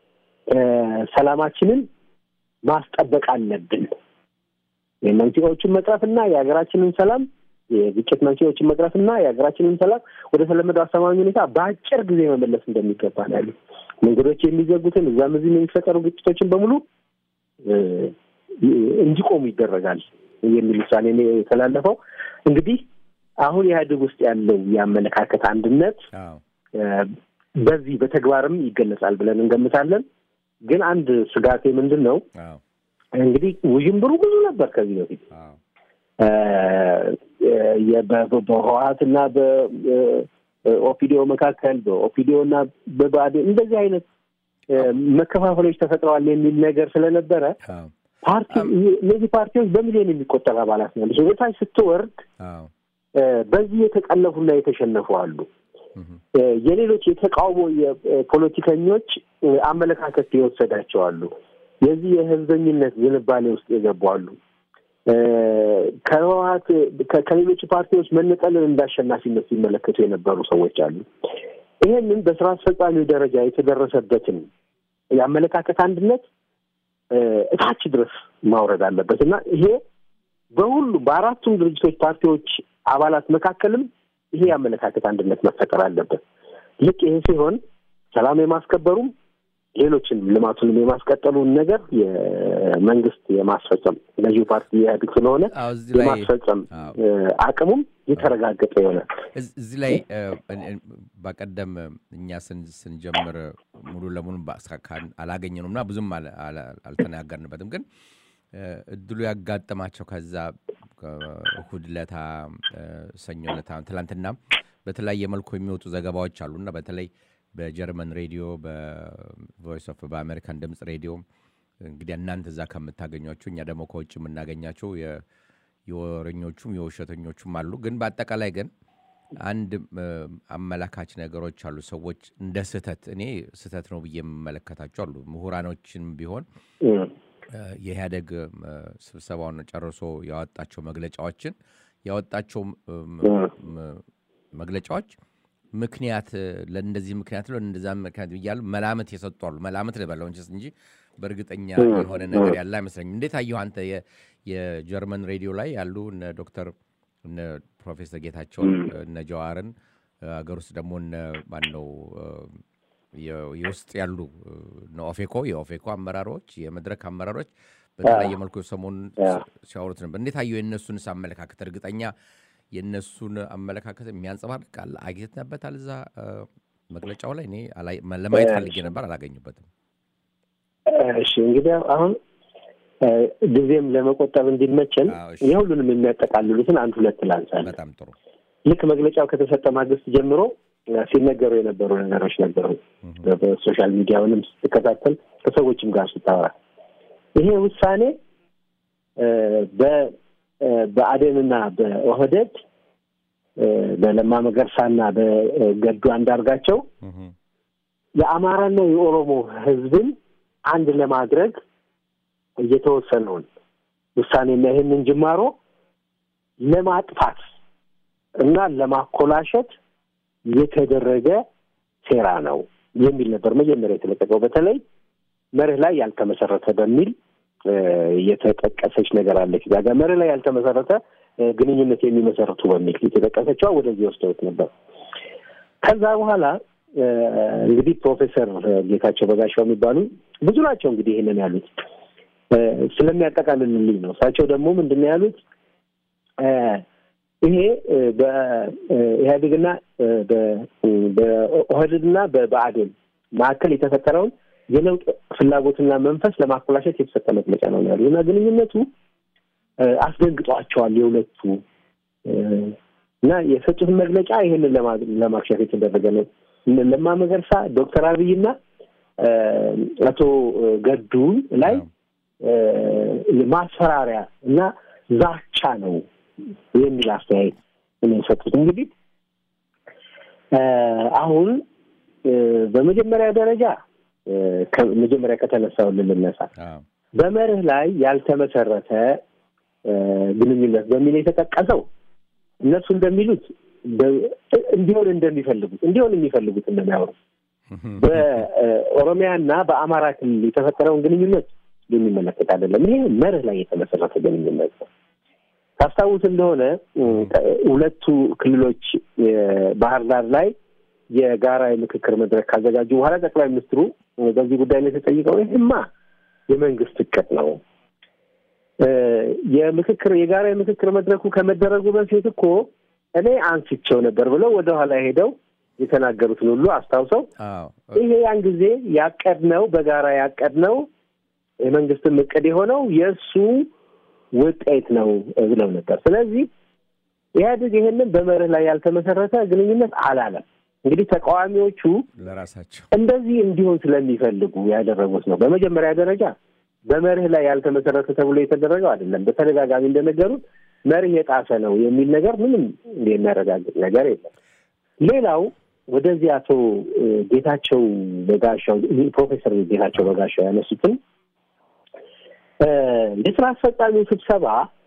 S2: ሰላማችንን ማስጠበቅ አለብን። የመንስኤዎችን መቅረፍና የሀገራችንን ሰላም የግጭት መንስኤዎችን መቅረፍና የሀገራችንን ሰላም ወደ ተለመደው አስተማማኝ ሁኔታ በአጭር ጊዜ መመለስ እንደሚገባ ነው ያሉ መንገዶች የሚዘጉትን እዛም እዚህም የሚፈጠሩ ግጭቶችን በሙሉ እንዲቆሙ ይደረጋል የሚል ውሳኔ የተላለፈው። እንግዲህ አሁን ኢህአዴግ ውስጥ ያለው የአመለካከት አንድነት በዚህ በተግባርም ይገለጻል ብለን እንገምታለን። ግን አንድ ስጋቴ ምንድን ነው እንግዲህ ውዥንብሩ ብዙ ነበር ከዚህ በፊት በህወሀትና በኦፒዲዮ መካከል በኦፒዲዮ እና በብአዴን እንደዚህ አይነት መከፋፈሎች ተፈጥረዋል የሚል ነገር ስለነበረ ፓርቲ እነዚህ ፓርቲዎች በሚሊዮን የሚቆጠር አባላት ነው ያሉት። ወደታች ስትወርድ በዚህ የተጠለፉና የተሸነፉ አሉ። የሌሎች የተቃውሞ የፖለቲከኞች አመለካከት የወሰዳቸው አሉ። የዚህ የህዝበኝነት ዝንባሌ ውስጥ የገቡ አሉ። ከህወሀት ከሌሎች ፓርቲዎች መነጠልን እንደ አሸናፊነት ሲመለከቱ የነበሩ ሰዎች አሉ። ይሄንን በስራ አስፈጻሚው ደረጃ የተደረሰበትን የአመለካከት አንድነት እታች ድረስ ማውረድ አለበት እና ይሄ በሁሉ በአራቱም ድርጅቶች ፓርቲዎች አባላት መካከልም ይሄ የአመለካከት አንድነት መፈጠር አለበት። ልክ ይሄ ሲሆን ሰላም የማስከበሩም ሌሎችን ልማቱንም የማስቀጠሉን ነገር የመንግስት የማስፈጸም ገዢው ፓርቲ ኢህአዴግ ስለሆነ የማስፈጸም አቅሙም የተረጋገጠ ይሆናል።
S1: እዚህ ላይ በቀደም እኛ ስንጀምር ሙሉ ለሙሉ አላገኘነውም እና ብዙም አልተናገርንበትም። ግን እድሉ ያጋጠማቸው ከዛ እሁድ ለታ ሰኞ ለታ ትላንትና በተለያየ መልኩ የሚወጡ ዘገባዎች አሉና በተለይ በጀርመን ሬዲዮ በቮይስ ኦፍ በአሜሪካን ድምፅ ሬዲዮ እንግዲህ እናንተ እዛ ከምታገኟቸው እኛ ደግሞ ከውጭ የምናገኛቸው የወረኞቹም የውሸተኞቹም አሉ። ግን በአጠቃላይ ግን አንድ አመላካች ነገሮች አሉ። ሰዎች እንደ ስህተት እኔ ስህተት ነው ብዬ የምመለከታቸው አሉ። ምሁራኖችን ቢሆን የኢህአደግ ስብሰባውን ጨርሶ ያወጣቸው መግለጫዎችን ያወጣቸው መግለጫዎች ምክንያት ለእንደዚህ ምክንያት ነው እንደዛ ምክንያት እያሉ መላምት የሰጡ አሉ። መላምት ልበለው እንጂ በእርግጠኛ የሆነ ነገር ያለ አይመስለኝም። እንዴት አየሁ አንተ የጀርመን ሬዲዮ ላይ ያሉ እነ ዶክተር እነ ፕሮፌሰር ጌታቸውን እነ ጀዋርን ሀገር ውስጥ ደግሞ እነ ማነው የውስጥ ያሉ እነ ኦፌኮ የኦፌኮ አመራሮች የመድረክ አመራሮች በተለያየ መልኩ ሰሞኑን ሲያወሩት ነበር። እንዴት አየሁ የእነሱንስ አመለካከት እርግጠኛ የእነሱን አመለካከት የሚያንጸባርቅ አለ አግኝተንበታል። እዛ መግለጫው ላይ እኔ ለማየት ፈልጌ ነበር፣ አላገኙበትም።
S2: እሺ እንግዲህ አሁን ጊዜም ለመቆጠብ እንዲመቸን የሁሉንም የሚያጠቃልሉትን አንድ ሁለት ላንሳለን።
S1: በጣም ጥሩ።
S2: ልክ መግለጫው ከተሰጠ ማግስት ጀምሮ ሲነገሩ የነበሩ ነገሮች ነበሩ። በሶሻል ሚዲያውንም ስትከታተል ከሰዎችም ጋር ስታወራ ይሄ ውሳኔ በብአዴንና በኦህዴድ በለማ መገርሳና በገዱ አንዳርጋቸው የአማራና የኦሮሞ ሕዝብን አንድ ለማድረግ እየተወሰነውን ውሳኔና ይህንን ጅማሮ ለማጥፋት እና ለማኮላሸት የተደረገ ሴራ ነው የሚል ነበር መጀመሪያ የተለቀቀው። በተለይ መርህ ላይ ያልተመሰረተ በሚል የተጠቀሰች ነገር አለች። እዛ ጋር መርህ ላይ ያልተመሰረተ ግንኙነት የሚመሰረቱ በሚል የተጠቀሰችዋ ወደዚህ ወስደውት ነበር። ከዛ በኋላ እንግዲህ ፕሮፌሰር ጌታቸው በጋሻው የሚባሉ ብዙ ናቸው እንግዲህ ይህንን ያሉት ስለሚያጠቃልልልኝ ነው። እሳቸው ደግሞ ምንድን ነው ያሉት? ይሄ በኢህአዴግና በኦህዴድና በብአዴን መካከል የተፈጠረውን የለውጥ ፍላጎትና መንፈስ ለማኮላሸት የተሰጠ መግለጫ ነው ያሉ እና ግንኙነቱ አስደንግጧቸዋል የሁለቱ እና የሰጡትን መግለጫ ይህንን ለማክሸፍ የተደረገ ነው። ለማ መገርሳ ዶክተር አብይና አቶ ገዱ ላይ ማስፈራሪያ እና ዛቻ ነው የሚል አስተያየት ነው የሰጡት። እንግዲህ አሁን በመጀመሪያ ደረጃ መጀመሪያ ከተነሳው ልነሳ በመርህ ላይ ያልተመሰረተ ግንኙነት በሚል የተጠቀሰው እነሱ እንደሚሉት እንዲሆን እንደሚፈልጉት እንዲሆን የሚፈልጉት እንደሚያወሩ በኦሮሚያና በአማራ ክልል የተፈጠረውን ግንኙነት የሚመለከት አይደለም። ይሄ መርህ ላይ የተመሰረተ ግንኙነት ነው። ታስታውስ እንደሆነ ሁለቱ ክልሎች ባህር ዳር ላይ የጋራ የምክክር መድረክ ካዘጋጁ በኋላ ጠቅላይ ሚኒስትሩ በዚህ ጉዳይ ላይ ተጠይቀው ይህማ የመንግስት እቅድ ነው የምክክር የጋራ የምክክር መድረኩ ከመደረጉ በፊት እኮ እኔ አንስቸው ነበር ብለው ወደኋላ ሄደው የተናገሩትን ሁሉ አስታውሰው ይሄ ያን ጊዜ ያቀድነው በጋራ ያቀድነው የመንግስትም እቅድ የሆነው የእሱ ውጤት ነው ብለው ነበር። ስለዚህ ኢህአዴግ ይህንን በመርህ ላይ ያልተመሰረተ ግንኙነት አላለም። እንግዲህ ተቃዋሚዎቹ
S1: ለራሳቸው
S2: እንደዚህ እንዲሆን ስለሚፈልጉ ያደረጉት ነው። በመጀመሪያ ደረጃ በመርህ ላይ ያልተመሰረተ ተብሎ የተደረገው አይደለም። በተደጋጋሚ እንደነገሩት መርህ የጣሰ ነው የሚል ነገር ምንም የሚያረጋግጥ ነገር የለም። ሌላው ወደዚህ አቶ ጌታቸው በጋሻው ፕሮፌሰር ጌታቸው በጋሻው ያነሱትን የስራ አስፈጻሚው ስብሰባ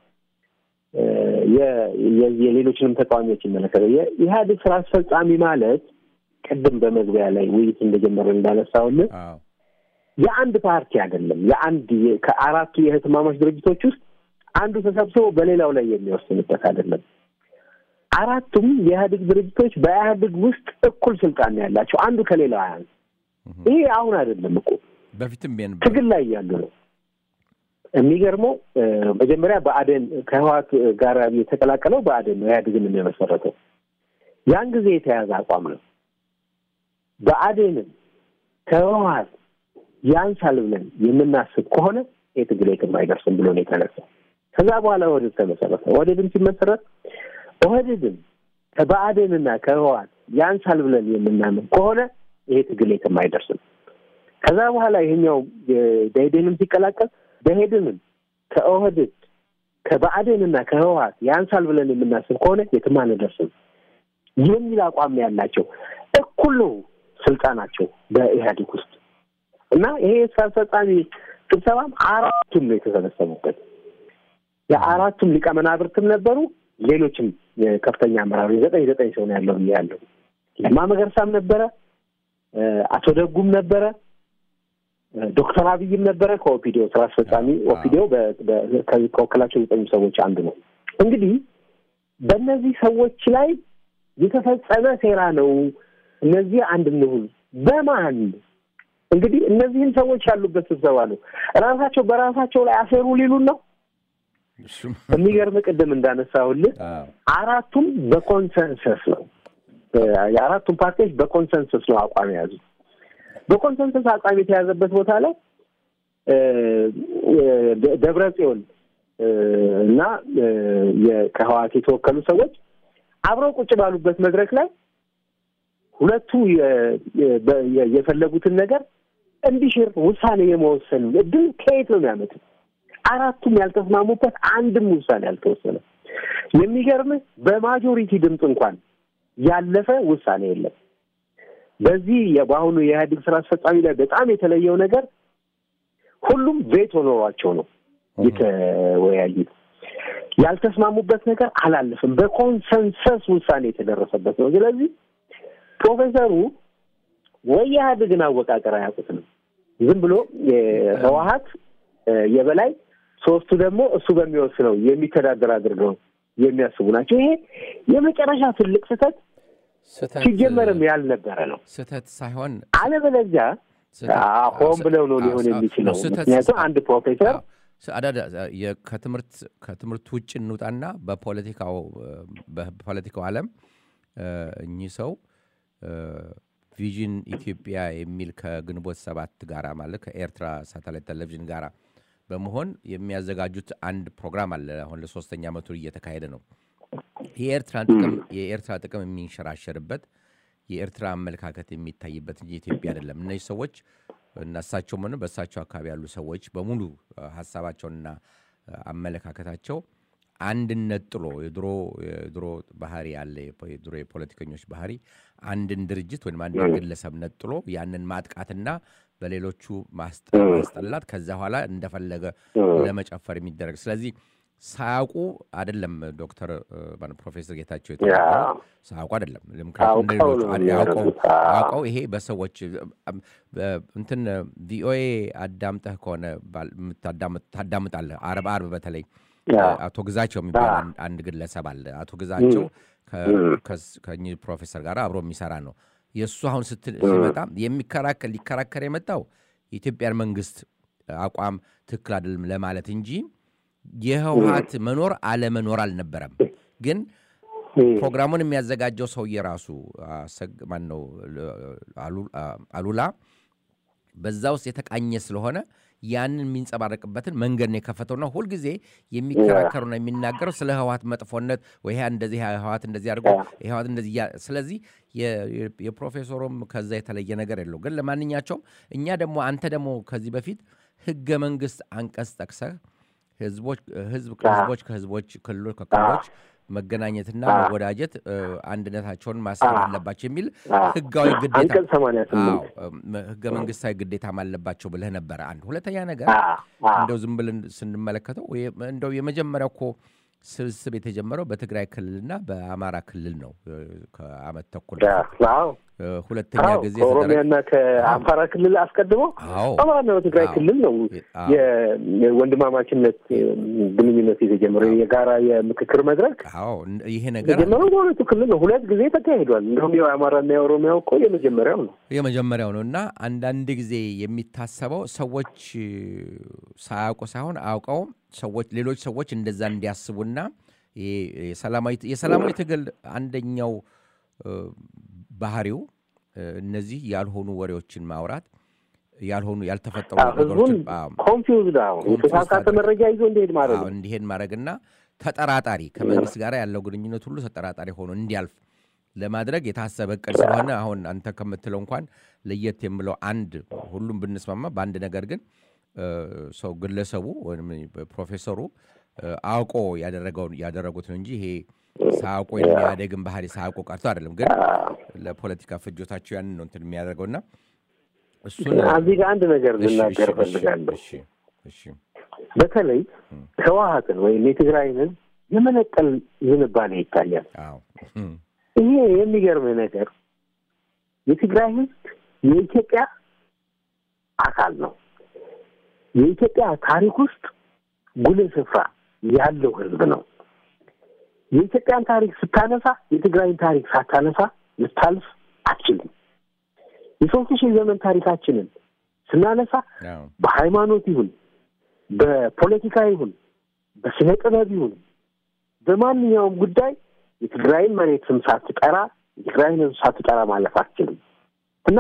S2: የሌሎችንም ተቃዋሚዎች ይመለከታል። የኢህአዴግ ስራ አስፈጻሚ ማለት ቅድም በመግቢያ ላይ ውይይት እንደጀመረ እንዳነሳውልን የአንድ ፓርቲ አይደለም። የአንድ ከአራቱ የህትማማች ድርጅቶች ውስጥ አንዱ ተሰብስቦ በሌላው ላይ የሚወስንበት አይደለም። አራቱም የኢህአዴግ ድርጅቶች በኢህአዴግ ውስጥ እኩል ስልጣን ያላቸው አንዱ ከሌላው አያን ይሄ አሁን አይደለም እኮ
S1: በፊትም
S2: ትግል ላይ ያሉ ነው። የሚገርመው መጀመሪያ በአዴን ከህወሓት ጋር የተቀላቀለው በአዴን ነው ኢህአዴግን የመሰረተው። ያን ጊዜ የተያዘ አቋም ነው። በአዴንም ከህወሓት ያንሳል ብለን የምናስብ ከሆነ ይህ ትግል የትም አይደርስም ብሎ ነው የተነሳው። ከዛ በኋላ ኦህዴድ ተመሰረተ። ኦህዴድም ሲመሰረት ኦህዴድም ከብአዴንና ከህወሓት ያንሳል ብለን የምናምን ከሆነ ይሄ ትግል የትም አይደርስም። ከዛ በኋላ ይሄኛው ደኢህዴንም ሲቀላቀል ደኢህዴንም ከኦህዴድ ከብአዴንና ከህወሓት ያንሳል ብለን የምናስብ ከሆነ የትም አንደርስም የሚል አቋም ያላቸው እኩል ነው ስልጣናቸው በኢህአዴግ ውስጥ እና ይሄ የስራ አስፈጻሚ ስብሰባም አራቱም ነው የተሰበሰቡበት። የአራቱም ሊቀመናብርትም ነበሩ። ሌሎችም ከፍተኛ አመራሮች ዘጠኝ ዘጠኝ ሰው ነው ያለው ያለው ለማ መገርሳም ነበረ፣ አቶ ደጉም ነበረ፣ ዶክተር አብይም ነበረ ከኦፒዲዮ ስራ አስፈጻሚ ኦፒዲዮ ከወከላቸው ዘጠኝ ሰዎች አንዱ ነው። እንግዲህ በእነዚህ ሰዎች ላይ የተፈጸመ ሴራ ነው። እነዚህ አንድ እንሁን በማን እንግዲህ እነዚህን ሰዎች ያሉበት ስብሰባ ነው። ራሳቸው በራሳቸው ላይ አሴሩ ሊሉን ነው። የሚገርም ቅድም እንዳነሳሁልህ አራቱም በኮንሰንሰስ ነው የአራቱም ፓርቲዎች በኮንሰንሰስ ነው አቋም የያዙ። በኮንሰንሰስ አቋም የተያዘበት ቦታ ላይ ደብረ ጽዮን እና ከህወሓት የተወከሉ ሰዎች አብረው ቁጭ ባሉበት መድረክ ላይ ሁለቱ የፈለጉትን ነገር እንዲሽር ውሳኔ የመወሰን እድል ከየት ነው የሚያመጡት? አራቱም ያልተስማሙበት አንድም ውሳኔ ያልተወሰነ። የሚገርምህ በማጆሪቲ ድምፅ እንኳን ያለፈ ውሳኔ የለም። በዚህ በአሁኑ የኢህአዴግ ስራ አስፈጻሚ ላይ በጣም የተለየው ነገር ሁሉም ቬቶ ኖሯቸው ነው የተወያዩት። ያልተስማሙበት ነገር አላለፍም። በኮንሰንሰስ ውሳኔ የተደረሰበት ነው። ስለዚህ ፕሮፌሰሩ ወይ የኢህአዴግን አወቃቀር አያውቁትም። ዝም ብሎ ህወሓት የበላይ ሶስቱ ደግሞ እሱ በሚወስነው የሚተዳደር አድርገው የሚያስቡ ናቸው። ይሄ የመጨረሻ ትልቅ ስህተት ሲጀመርም ያልነበረ ነው።
S1: ስህተት ሳይሆን
S2: አለበለዚያ ሆን ብለው ነው ሊሆን የሚችለው። ምክንያቱም አንድ ፕሮፌሰር
S1: ከትምህርት ከትምህርት ውጭ እንውጣና በፖለቲካው በፖለቲካው ዓለም እኚህ ሰው ቪዥን ኢትዮጵያ የሚል ከግንቦት ሰባት ጋር ማለት ከኤርትራ ሳተላይት ቴሌቪዥን ጋር በመሆን የሚያዘጋጁት አንድ ፕሮግራም አለ። አሁን ለሶስተኛ ዓመቱ እየተካሄደ ነው። የኤርትራን ጥቅም የኤርትራ ጥቅም የሚንሸራሸርበት የኤርትራ አመለካከት የሚታይበት እንጂ ኢትዮጵያ አይደለም። እነዚህ ሰዎች እና እሳቸውም ሆነ በእሳቸው አካባቢ ያሉ ሰዎች በሙሉ አ፣ ሀሳባቸውንና አ፣ አመለካከታቸው አንድነት ጥሎ የድሮ የድሮ ባህሪ ያለ የፖ- የድሮ የፖለቲከኞች ባህሪ አንድን ድርጅት ወይም አንድን ግለሰብ ነጥሎ ያንን ማጥቃትና በሌሎቹ ማስጠ- ማስጠላት ከዛ በኋላ እንደፈለገ ለመጨፈር የሚደረግ ስለዚህ ሳያውቁ አይደለም ዶክተር እ፣ ማነው ፕሮፌሰር ጌታቸው የተናገሩት ሳያውቁ አይደለም ምክንያቱም እንደ
S2: አውቀው
S1: ሌሎቹ
S2: ነው
S1: አድ- አውቀው
S2: የሚያደርጉት። አዎ።
S1: አውቀው ይሄ በሰዎች እ፣ እ፣ እንትን ቪኦኤ አዳምጠህ ከሆነ ባል- የምታዳምጥ- ታዳምጣለህ አርብ አርብ በተለይ
S2: ያ።
S1: አቶ ግዛቸው የሚባል አንድ- አንድ ግለሰብ አለ። አቶ ግዛቸው ከ- ከስ- ከእኚህ ፕሮፌሰር ጋር አብሮ የሚሰራ ነው። የእሱ አሁን ስትል ሲመጣ የሚከራከር ሊከራከር የመጣው የኢትዮጵያን መንግስት አቋም ትክክል አይደለም ለማለት እንጂ የህወሀት መኖር አለመኖር አልነበረም። ግን ፕሮግራሙን የሚያዘጋጀው ሰውዬ ራሱ ማን ነው አሉላ በዛ ውስጥ የተቃኘ ስለሆነ ያንን የሚንጸባረቅበትን መንገድ ነው የከፈተውና ሁልጊዜ የሚከራከሩና የሚናገረው ስለ ህወሀት መጥፎነት ወይ ይሄ እንደዚህ ህወሀት እንደዚህ አድርጎ ህወሀት እንደዚህ እያ- ስለዚህ የ- የ- የፕሮፌሰሩም ከዛ የተለየ ነገር የለው። ግን ለማንኛቸውም እኛ ደግሞ አንተ ደግሞ ከዚህ በፊት ህገ መንግስት አንቀጽ ጠቅሰህ ህዝቦች ህዝብ ህዝቦች ከህዝቦች ክልሎች ከክልሎች መገናኘትና መወዳጀት እ፣ አንድነታቸውን ማስፈር አለባቸው የሚል ህጋዊ ግዴታ
S2: አንቀጽ ሰማንያ ስምንት
S1: አዎ፣ እም፣ ህገ መንግስታዊ ግዴታም አለባቸው ብለህ ነበረ። አንድ ሁለተኛ ነገር
S2: አ- አ-
S1: እንደው ዝም ብለን ስንመለከተው ወይ- እንደው የመጀመሪያው እኮ ስብስብ የተጀመረው በትግራይ ክልልና በአማራ ክልል ነው እ፣ ከአመት ተኩል
S2: ያ፣ አዎ
S1: እ፣ ሁለተኛ
S2: አዎ፣
S1: ጊዜ የተደረገ
S2: ከኦሮሚያና ከአማራ ክልል አስቀድሞ
S1: አዎ
S2: አማራና በትግራይ
S1: አዎ።
S2: ክልል ነው
S1: አዎ።
S2: የወንድማማችነት ግንኙነት የተጀመረው የጋራ የምክክር መድረክ
S1: አዎ እን- ይሄ ነገር
S2: የጀመረው በሁለቱ ክልል ነው። ሁለት ጊዜ ተካሂዷል። እንደውም የአማራና የኦሮሚያው እኮ የመጀመሪያው ነው።
S1: የመጀመሪያው ነው እና አንዳንድ ጊዜ የሚታሰበው ሰዎች እ፣ ሳያውቁ ሳይሆን አውቀው ሰዎች ሌሎች ሰዎች እንደዛ እንዲያስቡና ይሄ የሰላማዊ የሰላማዊ ትግል አንደኛው እ፣ ባህሪው እ፣ እነዚህ ያልሆኑ ወሬዎችን ማውራት ያልሆኑ ያልተፈጠሩ
S2: አዎ፣ ህዝቡን
S1: ነገሮችን አዎ፣
S2: ኮንፊውዝድ አዎ
S1: ኮንፊውዝድ
S2: የተሳሳተ
S1: አድርገው።
S2: መረጃ ይዞ እንዲሄድ ማድረግ
S1: አዎ፣
S2: ነው።
S1: እንዲሄድ ማድረግና ተጠራጣሪ ከመንግስት ጋር ያለው ግንኙነት ሁሉ ተጠራጣሪ ሆኖ እንዲያልፍ ለማድረግ የታሰበ እቅድ ስለሆነ አሁን አንተ ከምትለው እንኳን ለየት የምለው አንድ ሁሉም ብንስማማ በአንድ ነገር ግን እ፣ ሰው ግለሰቡ ወይም ፕሮፌሰሩ እ፣ አውቆ ያደረገውን ያደረጉት ነው እንጂ ይሄ ሳያውቁ የሚያደግን ባህሪ ሳያውቁ ቀርቶ አይደለም። ግን ለፖለቲካ ፍጆታቸው ያንን ነው እንትን የሚያደርገውና እሱን
S2: እዚህ ጋር አንድ ነገር
S1: እሺ፣
S2: ልናገር
S1: እሺ፣ እሺ፣
S2: እፈልጋለሁ።
S1: እሺ፣ እሺ፣
S2: በተለይ ህወሀትን ወይም የትግራይን ህዝብ የመነጠል ዝንባሌ ይታያል።
S1: አዎ እም፣
S2: ይሄ የሚገርምህ ነገር የትግራይ ህዝብ የኢትዮጵያ አካል ነው። የኢትዮጵያ ታሪክ ውስጥ ጉልህ ስፍራ ያለው ህዝብ ነው። የኢትዮጵያን ታሪክ ስታነሳ የትግራይን ታሪክ ሳታነሳ ልታልፍ አትችልም። የሶስት ሺህ ዘመን ታሪካችንን ስናነሳ
S1: አዎ
S2: በሃይማኖት ይሁን በፖለቲካ ይሁን በስነ ጥበብ ይሁን በማንኛውም ጉዳይ የትግራይን መሬት ስም ሳትጠራ የትግራይን ህዝብ ሳትጠራ ማለፍ አትችልም እና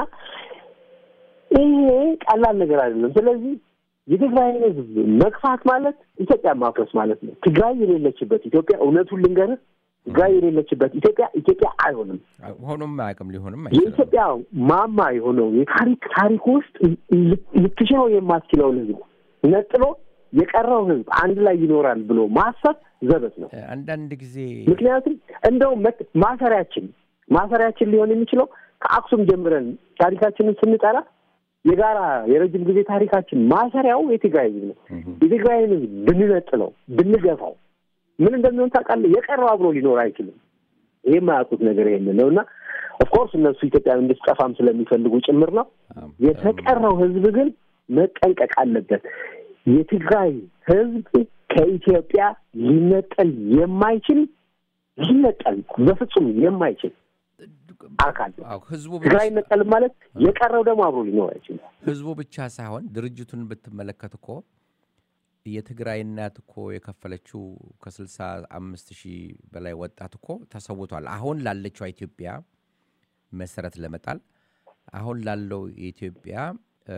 S2: ይሄ ቀላል ነገር አይደለም። ስለዚህ የትግራይን ህዝብ መግፋት ማለት ኢትዮጵያ ማፍረስ ማለት ነው። ትግራይ የሌለችበት ኢትዮጵያ እውነቱን ልንገርህ፣ ትግራይ የሌለችበት ኢትዮጵያ ኢትዮጵያ አይሆንም።
S1: ሆኖም አያውቅም ሊሆንም አይችልም።
S2: የኢትዮጵያ ማማ የሆነው የታሪክ ታሪክ ውስጥ ልትሽረው የማትችለውን ህዝብ ነጥሎ የቀረው ህዝብ አንድ ላይ ይኖራል ብሎ ማሰብ ዘበት ነው።
S1: አንዳንድ ጊዜ
S2: ምክንያቱም እንደውም መት- ማሰሪያችን ማሰሪያችን ሊሆን የሚችለው ከአክሱም ጀምረን ታሪካችንን ስንጠራ የጋራ የረጅም ጊዜ ታሪካችን ማሰሪያው የትግራይ ህዝብ ነው። የትግራይን ህዝብ ብንነጥለው ብንገፋው ምን እንደሚሆን ታውቃለህ? የቀረው አብሮ ሊኖር አይችልም። ይህ የማያውቁት ነገር ይሄንን ነው እና ኦፍኮርስ እነሱ ኢትዮጵያ እንድትጠፋም ስለሚፈልጉ ጭምር ነው። የተቀረው ህዝብ ግን መጠንቀቅ አለበት። የትግራይ ህዝብ ከኢትዮጵያ ሊነጠል የማይችል ሊነጠል በፍጹም የማይችል አካል ነው።
S1: አዎ፣ ህዝቡ
S2: ትግራይ
S1: ብቻ-
S2: ይነጠል ማለት የቀረው ደግሞ አብሮ ሊኖር አይችልም።
S1: ህዝቡ ብቻ ሳይሆን ድርጅቱን ብትመለከት እኮ የትግራይ እናት እኮ የከፈለችው ከስልሳ አምስት ሺህ በላይ ወጣት እኮ ተሰውቷል። አሁን ላለችው ኢትዮጵያ መሰረት ለመጣል አሁን ላለው የኢትዮጵያ እ፣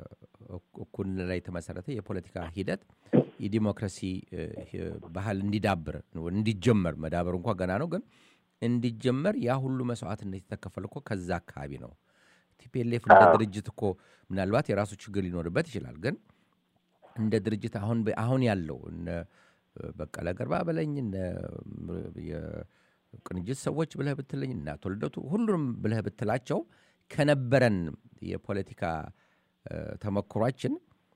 S1: እኩልነት ላይ የተመሰረተ የፖለቲካ ሂደት የዲሞክራሲ እ፣ ህ- ባህል እንዲዳብር እንዲጀመር መዳበሩ እንኳ ገና ነው፣ ግን እንዲጀመር ያ ሁሉ መስዋዕትነት የተከፈለ እኮ ከዛ አካባቢ ነው። ቲፒኤልኤፍ እንደ
S2: አዎ።
S1: ድርጅት እኮ ምናልባት የራሱ ችግር ሊኖርበት ይችላል። ግን እንደ ድርጅት አሁን በ- አሁን ያለው እነ በቀለ ገርባ በለኝ እነ የቅንጅት ሰዎች ብለህ ብትለኝ እና አቶ ልደቱ ሁሉንም ብለህ ብትላቸው ከነበረን የፖለቲካ እ፣ ተሞክሯችን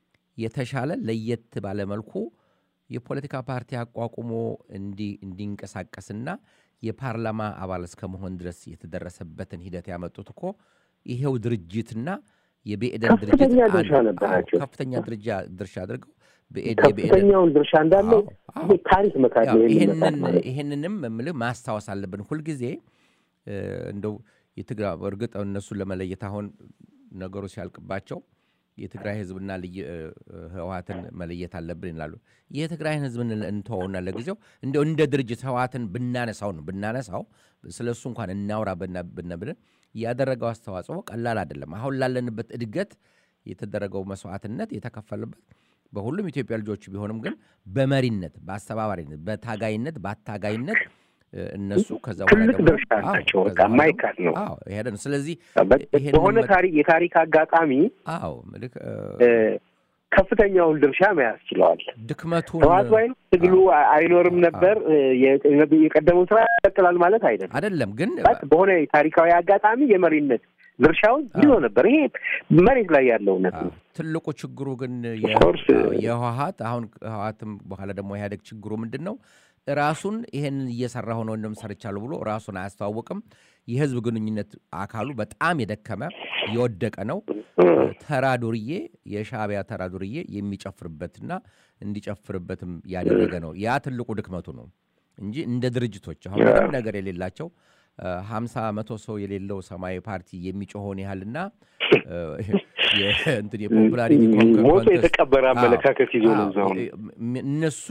S1: የተሻለ ለየት ባለ መልኩ የፖለቲካ ፓርቲ አቋቁሞ እንዲ- እንዲንቀሳቀስና የፓርላማ አባል እስከ መሆን ድረስ የተደረሰበትን ሂደት ያመጡት እኮ ይሄው ድርጅትና የብኤደን ድርጅት
S2: ከፍተኛ ድርሻ
S1: አንድ-
S2: ነበራቸው።
S1: አዎ፣ ከፍተኛ ድርጃ ድርሻ አድርገው ብኤድ- የብኤደን
S2: ከፍተኛውን ድርሻ እንዳለው
S1: አዎ፣
S2: ይሄ ታሪክ መካድ
S1: ያው
S2: ነው የሚመጣው
S1: ይሄንን
S2: ማለት ነው።
S1: ይሄንንም የምልህ ማስታወስ አለብን ሁልጊዜ እ፣ እንደው የትግራይ እርግጥ እነሱን ለመለየት አሁን ነገሩ ሲያልቅባቸው የትግራይ ህዝብና ልዩ እ፣ ህወሀትን መለየት አለብን ይላሉ። የትግራይን ህዝብን እንተወውና ለጊዜው እንደው እንደ ድርጅት ህወሀትን ብናነሳው ነው ብናነሳው ስለ እሱ እንኳን እናውራ ብና- ብንብን ያደረገው አስተዋጽኦ ቀላል አይደለም። አሁን ላለንበት እድገት የተደረገው መስዋዕትነት የተከፈለበት በሁሉም ኢትዮጵያ ልጆች ቢሆንም ግን በመሪነት፣ በአስተባባሪነት፣ በታጋይነት፣ በአታጋይነት እ፣ እነሱ ከዛ በኋላ
S2: ትልቅ
S1: ደግሞ-
S2: ድርሻ
S1: አዎ፣
S2: አላቸው።
S1: ከዛ
S2: በቃ
S1: በኋላ ደግሞ-
S2: የማይካድ ነው።
S1: አዎ፣ ይሄ ነው። ስለዚህ
S2: በ-
S1: ይሄንን
S2: በሆነ
S1: መ-
S2: ታሪክ የታሪክ አጋጣሚ
S1: አዎ ምልክ እ፣
S2: እ፣ ከፍተኛውን ድርሻ መያዝ ችለዋል።
S1: ድክመቱን
S2: ህወሓት ባይኖር ትግሉ አ- አይኖርም ነበር። እ፣ የ- የቀደመው ስራ ይቀጥላል ማለት አይደለም።
S1: አይደለም ግን
S2: በት በሆነ ታሪካዊ አጋጣሚ የመሪነት ድርሻውን ይዞ ነበር። ይሄ መሬት ላይ ያለው እውነት
S1: አዎ፣
S2: ነው።
S1: ትልቁ ችግሩ ግን
S2: Of course,
S1: የህወሀት አሁን ህወሀትም በኋላ ደግሞ ኢህአዴግ ችግሩ ምንድን ነው? ራሱን ይሄንን እየሰራ ሆኖ እንደም ሰርቻለሁ ብሎ ራሱን አያስተዋውቅም። የህዝብ ግንኙነት አካሉ በጣም የደከመ የወደቀ ነው። ተራ ዱርዬ የሻዕቢያ ተራ ዱርዬ የሚጨፍርበትና እንዲጨፍርበትም ያደረገ ነው። ያ ትልቁ ድክመቱ ነው እንጂ እንደ ድርጅቶች አሁን ምንም ነገር የሌላቸው ሀምሳ መቶ ሰው የሌለው ሰማያዊ ፓርቲ የሚጮኸውን ያህልና እ፣ የ- እንትን የፖፑላሪቲ ኮንክ-
S2: ሞቶ
S1: ኮንተስት-
S2: የተቀበረ
S1: አዎ፣
S2: አመለካከት ይዞ ነው
S1: አዎ፣
S2: እዛው ነው።
S1: እ- እነሱ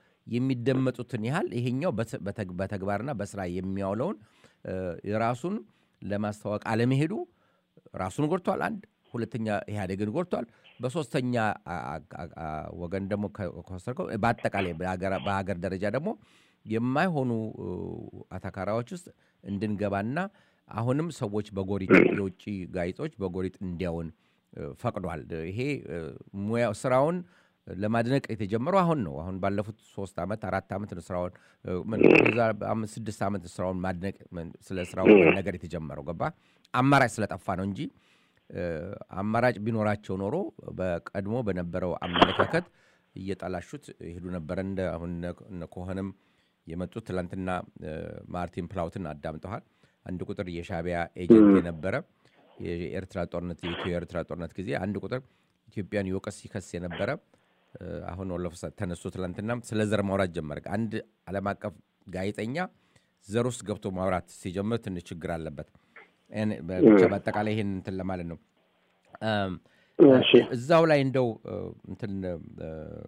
S1: የሚደመጡትን ያህል ይሄኛው በተ- በተግ- በተግባርና በስራ የሚያውለውን እ፣ የራሱን ለማስተዋወቅ አለመሄዱ ራሱን ጎድቷል። አንድ ሁለተኛ ኢህአዴግን ጎድቷል። በሶስተኛ አ- አ- አ- ወገን ደግሞ ከ- ከወሰድከው በአጠቃላይ በሀገር በሀገር ደረጃ ደግሞ የማይሆኑ እ፣ አታካራዎች ውስጥ እንድንገባና አሁንም ሰዎች በጎሪጥ የውጭ ጋዜጦች በጎሪጥ እንዲያውን እ፣ ፈቅዷል። ይሄ እ፣ ሙያ ስራውን ለማድነቅ የተጀመረው አሁን ነው። አሁን ባለፉት ሶስት ዓመት አራት ዓመት ነው ስራውን እ፣ ምን የዛ አምስት ስድስት ዓመት ስራውን ማድነቅ ምን- ስለ ስራው ነገር የተጀመረው ገባ አማራጭ ስለጠፋ ነው እንጂ እ፣ አማራጭ ቢኖራቸው ኖሮ በቀድሞ በነበረው አመለካከት እየጠላሹት ይሄዱ ነበረ። እንደ አሁን እነ- እነ ኮኸንም የመጡት ትላንትና እ፣ ማርቲን ፕላውትን አዳምጠዋል። አንድ ቁጥር የሻዕቢያ ኤጀንት የነበረ የኤርትራ ጦርነት የኢትዮ ኤርትራ ጦርነት ጊዜ አንድ ቁጥር ኢትዮጵያን ይወቀስ ሲከስ የነበረ እ፣ አሁን ወለፈሳ ተነስቶ ትላንትና ስለ ዘር ማውራት ጀመረ። አንድ ዓለም አቀፍ ጋዜጠኛ ዘር ውስጥ ገብቶ ማውራት ሲጀምር ትንሽ ችግር አለበት። እኔ- ብቻ በአጠቃላይ ይህን እንትን ለማለት ነው። እም፣
S2: እሺ
S1: እዛው ላይ እንደው እ፣ እንትን እ፣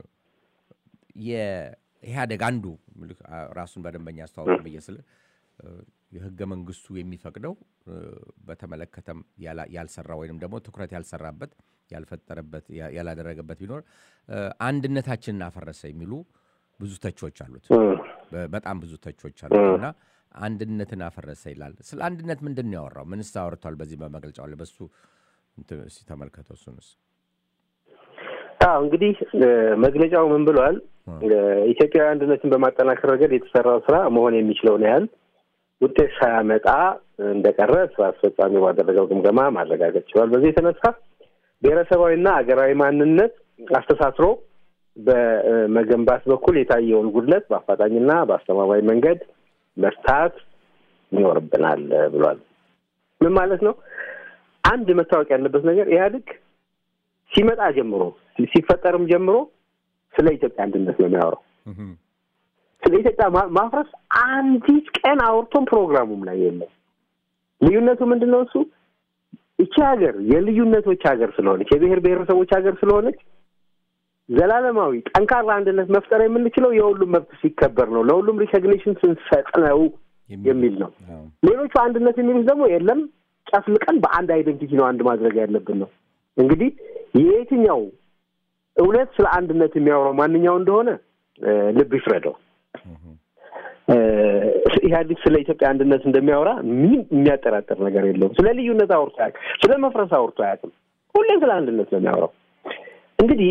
S1: የኢህአዴግ አንዱ ምልክ አ- ራሱን በደንበኛ አስተዋወቅ ብዬ ስል እ፣ የህገ መንግስቱ የሚፈቅደው እ፣ በተመለከተም ያላ- ያልሰራ ወይንም ደግሞ ትኩረት ያልሰራበት ያልፈጠረበት ያ- ያላደረገበት ቢኖር እ፣ አንድነታችንን አፈረሰ የሚሉ ብዙ ተቾች አሉት።
S2: እ፣
S1: በ- በጣም ብዙ ተቾች አሉት እና አንድነትን አፈረሰ ይላል። ስለ አንድነት ምንድን ነው ያወራው? ምንስ አወርቷል? በዚህ በመግለጫው ላይ በሱ እንትን እስኪ ተመልከተው እሱንስ።
S2: አዎ እንግዲህ እ፣ መግለጫው ምን ብሏል? እ፣ ኢትዮጵያዊ አንድነትን በማጠናከር ረገድ የተሰራው ስራ መሆን የሚችለውን ያህል ውጤት ሳያመጣ እንደቀረ ስራ አስፈጻሚ ባደረገው ግምገማ ማረጋገጥ ችሏል። በዚህ የተነሳ ብሔረሰባዊና አገራዊ ማንነት አስተሳስሮ በመገንባት በኩል የታየውን ጉድለት በአፋጣኝና በአስተማማኝ መንገድ መፍታት ይኖርብናል ብሏል። ምን ማለት ነው? አንድ መታወቅ ያለበት ነገር ኢህአዴግ ሲመጣ ጀምሮ ሲፈጠርም ጀምሮ ስለ ኢትዮጵያ አንድነት ነው የሚያወራው።
S1: እህም፣
S2: ስለ ኢትዮጵያ ማ- ማፍረስ አንዲት ቀን አውርቶም ፕሮግራሙም ላይ የለም። ልዩነቱ ምንድን ነው? እሱ ይቺ ሀገር የልዩነቶች ሀገር ስለሆነች የብሔር ብሔረሰቦች ሀገር ስለሆነች ዘላለማዊ ጠንካራ አንድነት መፍጠር የምንችለው የሁሉም መብት ሲከበር ነው፣ ለሁሉም ሪኮግኒሽን ስንሰጥ ነው የሚል ነው።
S1: አዎ።
S2: ሌሎቹ አንድነት የሚሉት ደግሞ የለም ጨፍልቀን በአንድ አይደንቲቲ ነው አንድ ማድረግ ያለብን ነው። እንግዲህ የየትኛው እውነት ስለ አንድነት የሚያወራው ማንኛው እንደሆነ እ፣ ልብ ይፍረደው።
S1: እህም፣
S2: እ፣ ኢህአዴግ ስለ ኢትዮጵያ አንድነት እንደሚያወራ ምንም የሚያጠራጥር ነገር የለውም። ስለ ልዩነት አውርቶ አያውቅም። ስለ መፍረስ አውርቶ አያውቅም። ሁሌም ስለ አንድነት ነው የሚያወራው። እንግዲህ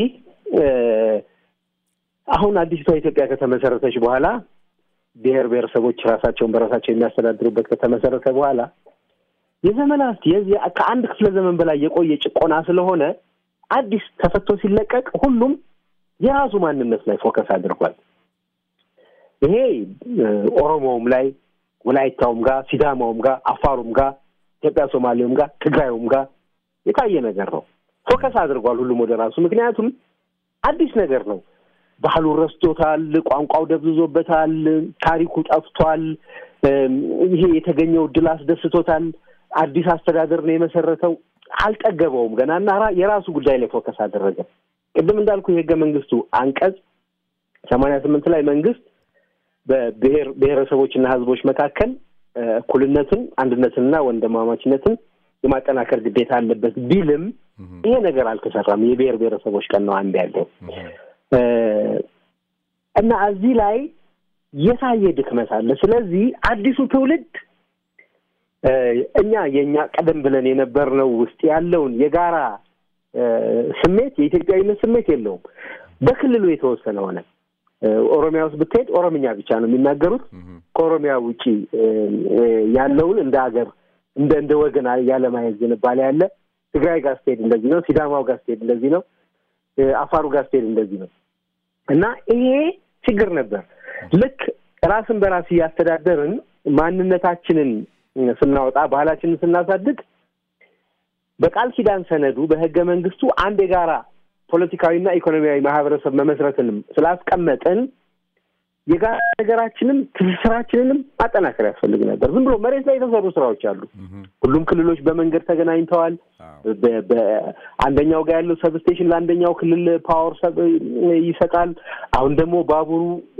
S2: አሁን አዲስቷ ኢትዮጵያ ከተመሰረተች በኋላ ብሔር ብሔረሰቦች ራሳቸውን በራሳቸው የሚያስተዳድሩበት ከተመሰረተ በኋላ የዘመናት የዚህ ከአንድ ክፍለ ዘመን በላይ የቆየ ጭቆና ስለሆነ አዲስ ተፈቶ ሲለቀቅ ሁሉም የራሱ ማንነት ላይ ፎከስ አድርጓል። ይሄ ኦሮሞውም ላይ ወላይታውም ጋር፣ ሲዳማውም ጋር፣ አፋሩም ጋር፣ ኢትዮጵያ ሶማሌውም ጋር፣ ትግራዩም ጋር የታየ ነገር ነው። ፎከስ አድርጓል ሁሉም ወደ ራሱ። ምክንያቱም አዲስ ነገር ነው። ባህሉን ረስቶታል። ቋንቋው ደብዝዞበታል። ታሪኩ ጠፍቷል። ይሄ የተገኘው ድል አስደስቶታል። አዲስ አስተዳደር ነው የመሰረተው። አልጠገበውም ገና እና የራሱ ጉዳይ ላይ ፎከስ አደረገ። ቅድም እንዳልኩ የህገ መንግስቱ አንቀጽ ሰማንያ ስምንት ላይ መንግስት በብሔር ብሔረሰቦችና ህዝቦች መካከል እኩልነትን፣ አንድነትንና ወንድማማችነትን የማጠናከር ግዴታ አለበት ቢልም ይሄ ነገር አልተሰራም። የብሔር ብሔረሰቦች ቀን ነው አንድ ያለው እና እዚህ ላይ የታየ ድክመት አለ። ስለዚህ አዲሱ ትውልድ እኛ የእኛ ቀደም ብለን የነበርነው ውስጥ ያለውን የጋራ ስሜት የኢትዮጵያዊነት ስሜት የለውም። በክልሉ የተወሰነ ሆነ። ኦሮሚያ ውስጥ ብትሄድ ኦሮምኛ ብቻ ነው የሚናገሩት። ከኦሮሚያ ውጪ ያለውን እንደ ሀገር እንደ እንደ ወገን ያለማየት ዝንባሌ ያለ። ትግራይ ጋር ስትሄድ እንደዚህ ነው። ሲዳማው ጋር ስትሄድ እንደዚህ ነው። አፋሩ ጋር ስትሄድ እንደዚህ ነው እና ይሄ ችግር ነበር። ልክ ራስን በራስ እያስተዳደርን ማንነታችንን ስናወጣ ባህላችንን ስናሳድግ በቃል ኪዳን ሰነዱ በህገ መንግስቱ አንድ የጋራ ፖለቲካዊና ኢኮኖሚያዊ ማህበረሰብ መመስረትንም ስላስቀመጥን የጋራ ነገራችንም ትስስራችንንም ማጠናከር ያስፈልግ ነበር። ዝም ብሎ መሬት ላይ የተሰሩ ስራዎች አሉ። ሁሉም ክልሎች በመንገድ ተገናኝተዋል። አንደኛው ጋር ያለው ሰብስቴሽን ለአንደኛው ክልል ፓወር ይሰጣል። አሁን ደግሞ ባቡሩ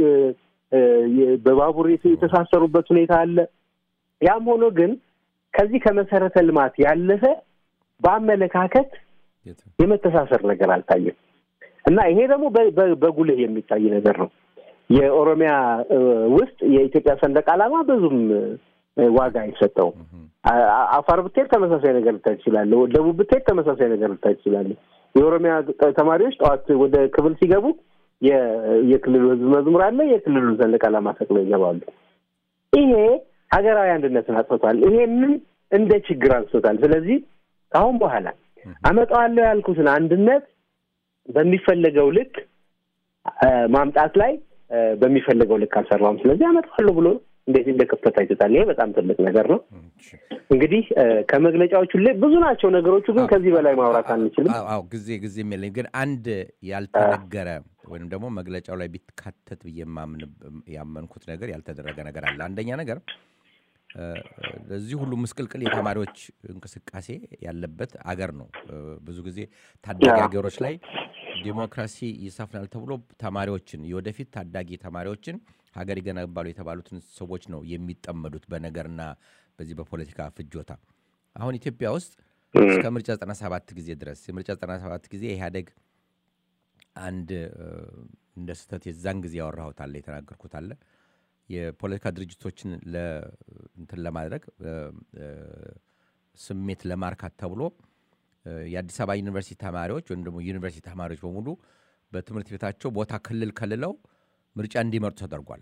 S2: በባቡር የተሳሰሩበት ሁኔታ አለ። ያም ሆኖ ግን ከዚህ ከመሰረተ ልማት ያለፈ በአመለካከት የመተሳሰር ነገር አልታየም እና ይሄ ደግሞ በጉልህ የሚታይ ነገር ነው። የኦሮሚያ ውስጥ የኢትዮጵያ ሰንደቅ ዓላማ ብዙም ዋጋ አይሰጠውም። አፋር ብትሄድ ተመሳሳይ ነገር ልታይ ትችላለህ። ደቡብ ብትሄድ ተመሳሳይ ነገር ልታይ ትችላለህ። የኦሮሚያ ተማሪዎች ጠዋት ወደ ክፍል ሲገቡ የክልሉ ሕዝብ መዝሙር አለ። የክልሉን ሰንደቅ ዓላማ ሰቅለው ይገባሉ። ይሄ ሀገራዊ አንድነትን አጥፍቷል። ይሄንን እንደ ችግር አንስቶታል። ስለዚህ ከአሁን በኋላ አመጣዋለሁ ያልኩትን አንድነት በሚፈለገው ልክ ማምጣት ላይ በሚፈለገው ልክ አልሰራውም። ስለዚህ አመጣዋለሁ ብሎ እንዴት እንደ ክፍተት አይቶታል። ይሄ በጣም ትልቅ ነገር ነው። እንግዲህ ከመግለጫዎቹ ላይ ብዙ ናቸው ነገሮቹ፣ ግን ከዚህ በላይ ማውራት አንችልም።
S1: አዎ ጊዜ ጊዜም የለኝ። ግን አንድ ያልተነገረ ወይም ደግሞ መግለጫው ላይ ቢካተት ብዬ ያመንኩት ነገር ያልተደረገ ነገር አለ። አንደኛ ነገር ለዚህ ሁሉ ምስቅልቅል የተማሪዎች እንቅስቃሴ ያለበት አገር ነው። ብዙ ጊዜ ታዳጊ ሀገሮች ላይ ዲሞክራሲ ይሰፍናል ተብሎ ተማሪዎችን የወደፊት ታዳጊ ተማሪዎችን ሀገር ይገነባሉ የተባሉትን ሰዎች ነው የሚጠመዱት በነገርና በዚህ በፖለቲካ ፍጆታ። አሁን ኢትዮጵያ ውስጥ እስከ ምርጫ 97 ጊዜ ድረስ የምርጫ 97 ጊዜ ኢህአዴግ አንድ እንደ ስህተት የዛን ጊዜ ያወራሁት አለ የተናገርኩት አለ የፖለቲካ ድርጅቶችን እንትን ለማድረግ ስሜት ለማርካት ተብሎ የአዲስ አበባ ዩኒቨርሲቲ ተማሪዎች ወይም ደግሞ ዩኒቨርሲቲ ተማሪዎች በሙሉ በትምህርት ቤታቸው ቦታ ክልል ከልለው ምርጫ እንዲመርጡ ተደርጓል።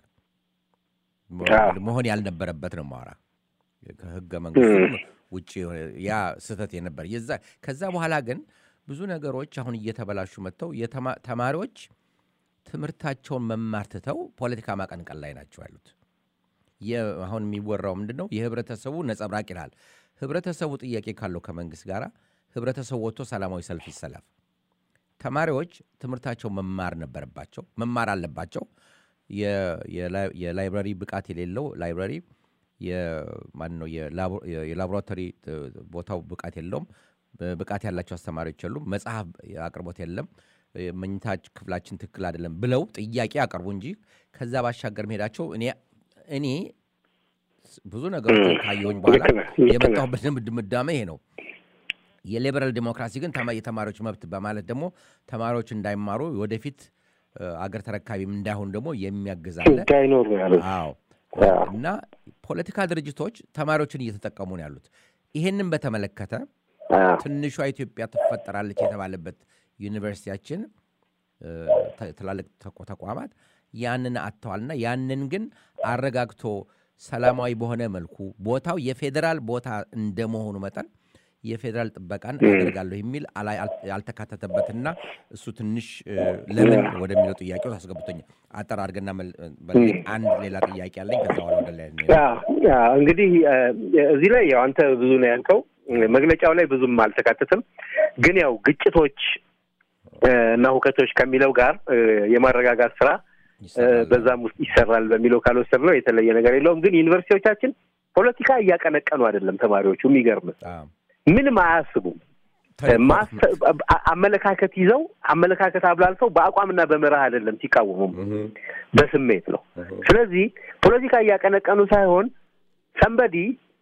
S1: መሆን ያልነበረበት ነው ማወራ ከህገ መንግስቱ ውጭ ያ ስህተት የነበር የዛ ከዛ በኋላ ግን ብዙ ነገሮች አሁን እየተበላሹ መጥተው ተማሪዎች ትምህርታቸውን መማር ትተው ፖለቲካ ማቀንቀን ላይ ናቸው ያሉት። አሁን የሚወራው ምንድን ነው? የህብረተሰቡ ነጸብራቅ ይላል። ህብረተሰቡ ጥያቄ ካለው ከመንግስት ጋር ህብረተሰቡ ወጥቶ ሰላማዊ ሰልፍ ይሰለፍ። ተማሪዎች ትምህርታቸው መማር ነበረባቸው፣ መማር አለባቸው። የላይብራሪ ብቃት የሌለው ላይብራሪ ማን ነው? የላቦራቶሪ ቦታው ብቃት የለውም። ብቃት ያላቸው አስተማሪዎች የሉም። መጽሐፍ አቅርቦት የለም። መኝታ ክፍላችን ትክክል አይደለም ብለው ጥያቄ አቀርቡ እንጂ ከዛ ባሻገር መሄዳቸው እኔ እኔ ብዙ ነገሮች ካየሁኝ በኋላ የመጣሁበት ድምዳሜ ይሄ ነው። የሊበራል ዲሞክራሲ ግን የተማሪዎች መብት በማለት ደግሞ ተማሪዎች እንዳይማሩ ወደፊት አገር ተረካቢም እንዳይሆን ደግሞ የሚያግዛለ
S2: እንዳይኖሩ ያሉት
S1: አዎ እና ፖለቲካ ድርጅቶች ተማሪዎችን እየተጠቀሙ ነው ያሉት። ይሄንን በተመለከተ
S2: አዎ።
S1: ትንሿ ኢትዮጵያ ትፈጠራለች የተባለበት ዩኒቨርሲቲያችን እ፣ ተ- ትላልቅ ተቋ- ተቋማት ያንን አጥተዋልና ያንን ግን አረጋግቶ ሰላማዊ በሆነ መልኩ ቦታው የፌዴራል ቦታ እንደመሆኑ መጠን የፌዴራል ጥበቃን አደርጋለሁ የሚል አላ- አል- ያልተካተተበትና እሱ ትንሽ እ፣ ለምን ወደሚለው ጥያቄ ውስጥ አስገብቶኛል። አጠር አድርገና መል- በልልኝ። አንድ ሌላ ጥያቄ አለኝ። ከዛ በኋላ ወደ ላይ እንሄዳለን።
S2: አዎ፣ አዎ። እንግዲህ እ፣ እዚህ ላይ ያው አንተ ብዙ ነው ያልከው፣ መግለጫው ላይ ብዙም አልተካተተም። ግን ያው ግጭቶች እ፣ እና ሁከቶች ከሚለው ጋር እ፣ የማረጋጋት ስራ እ፣
S1: ይሰራል።
S2: በዛም ውስጥ ይሰራል በሚለው ካልወሰድ ነው የተለየ ነገር የለውም። ግን ዩኒቨርሲቲዎቻችን ፖለቲካ እያቀነቀኑ አይደለም። ተማሪዎቹ የሚገርም
S1: አዎ።
S2: ምንም አያስቡም።
S1: ተልእኮ-
S2: ማስ- አ- አመለካከት ይዘው አመለካከት አብላልተው በአቋምና በመርህ አይደለም ሲቃወሙም
S1: እህ፣
S2: በስሜት ነው።
S1: እህ፣
S2: ስለዚህ ፖለቲካ እያቀነቀኑ ሳይሆን ሰንበዲ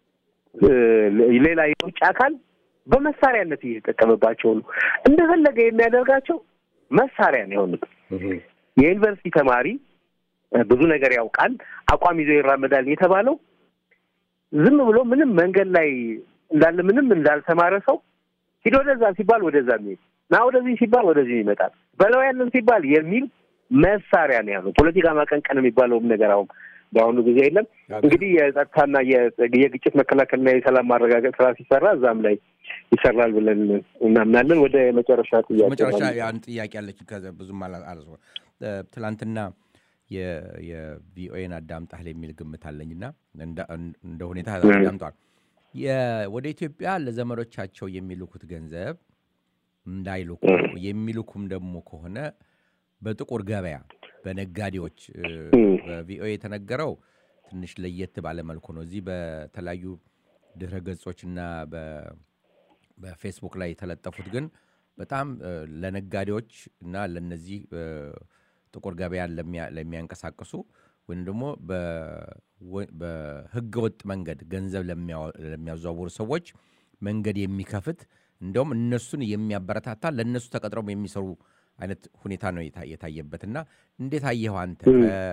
S2: ሌላ የውጭ አካል በመሳሪያነት እየተጠቀመባቸው ነው። እንደፈለገ የሚያደርጋቸው መሳሪያ ነው የሆኑት።
S1: እህ፣
S2: የዩኒቨርሲቲ ተማሪ እ፣ ብዙ ነገር ያውቃል፣ አቋም ይዞ ይራመዳል የተባለው ዝም ብሎ ምንም መንገድ ላይ እንዳለ ምንም እንዳልተማረ ሰው ሂድ ወደዛ ሲባል ወደዛ የሚሄድ ና ወደዚህ ሲባል ወደዚህ ይመጣል በለው ያንን ሲባል የሚል መሳሪያ ነው ያለው። ፖለቲካ ማቀንቀን የሚባለውም ነገር አሁን በአሁኑ ጊዜ የለም። እንግዲህ የጸጥታና የ- የግጭት መከላከልና የሰላም ማረጋገጥ ስራ ሲሰራ እዛም ላይ ይሰራል ብለን እናምናለን። ወደ መጨረሻ ጥያቄ
S1: መጨረሻ
S2: ማለት ነው።
S1: አንድ ጥያቄ አለች። ከዛ ብዙም አላ- አላስ- እ፣ ትላንትና የ- የቪኦኤን አዳምጣል የሚል ግምት አለኝና እንደ- እንደ ሁኔታ አዳምጠዋል። የ- ወደ ኢትዮጵያ ለዘመዶቻቸው የሚልኩት ገንዘብ እንዳይልኩ የሚልኩም ደግሞ ከሆነ በጥቁር ገበያ በነጋዴዎች እ፣
S2: እም።
S1: በቪኦኤ የተነገረው ትንሽ ለየት ባለ መልኩ ነው። እዚህ በተለያዩ ድረ ገጾችና በ- በፌስቡክ ላይ የተለጠፉት ግን በጣም እ፣ ለነጋዴዎች እና ለነዚህ እ፣ ጥቁር ገበያን ለሚያ- ለሚያንቀሳቅሱ ወይም ደግሞ በወ- በህገወጥ መንገድ ገንዘብ ለሚያወ- ለሚያዘዋውሩ ሰዎች መንገድ የሚከፍት እንደውም እነሱን የሚያበረታታ ለእነሱ ተቀጥረው የሚሰሩ አይነት ሁኔታ ነው የታ- የታየበት እና እንዴት አየኸው አንተ? ከ-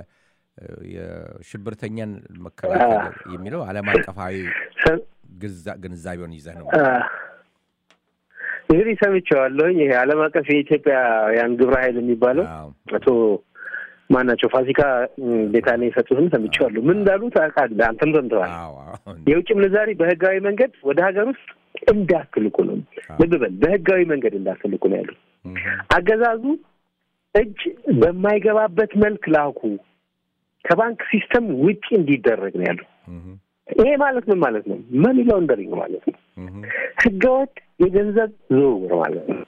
S1: የሽብርተኛን መከላከል የሚለው ዓለም አቀፋዊ
S2: ሰ-
S1: ግንዛ- ግንዛቤውን ይዘህ ነው።
S2: አ፣ እንግዲህ ሰምቼዋለሁኝ። ይሄ ዓለም አቀፍ የኢትዮጵያውያን ግብረ ኃይል የሚባለው
S1: አዎ።
S2: አቶ ማናቸው ፋሲካ እም፣ ቤታኔ የሰጡትን ሰምቼዋለሁ። ምን እንዳሉ ታውቃለህ? አንተም ሰምተዋል።
S1: አዎ፣ አዎ።
S2: የውጭ ምንዛሪ በህጋዊ መንገድ ወደ ሀገር ውስጥ እንዳትልኩ ነው። ልብ በል በህጋዊ መንገድ እንዳትልኩ ነው ያሉት።
S1: እህ፣
S2: አገዛዙ እጅ በማይገባበት መልክ ላኩ፣ ከባንክ ሲስተም ውጪ እንዲደረግ ነው ያለው።
S1: እህ፣
S2: ይሄ ማለት ምን ማለት ነው? መኒ ላውንደሪንግ ማለት ነው።
S1: እህ፣
S2: ህገወጥ የገንዘብ ዝውውር ማለት ነው።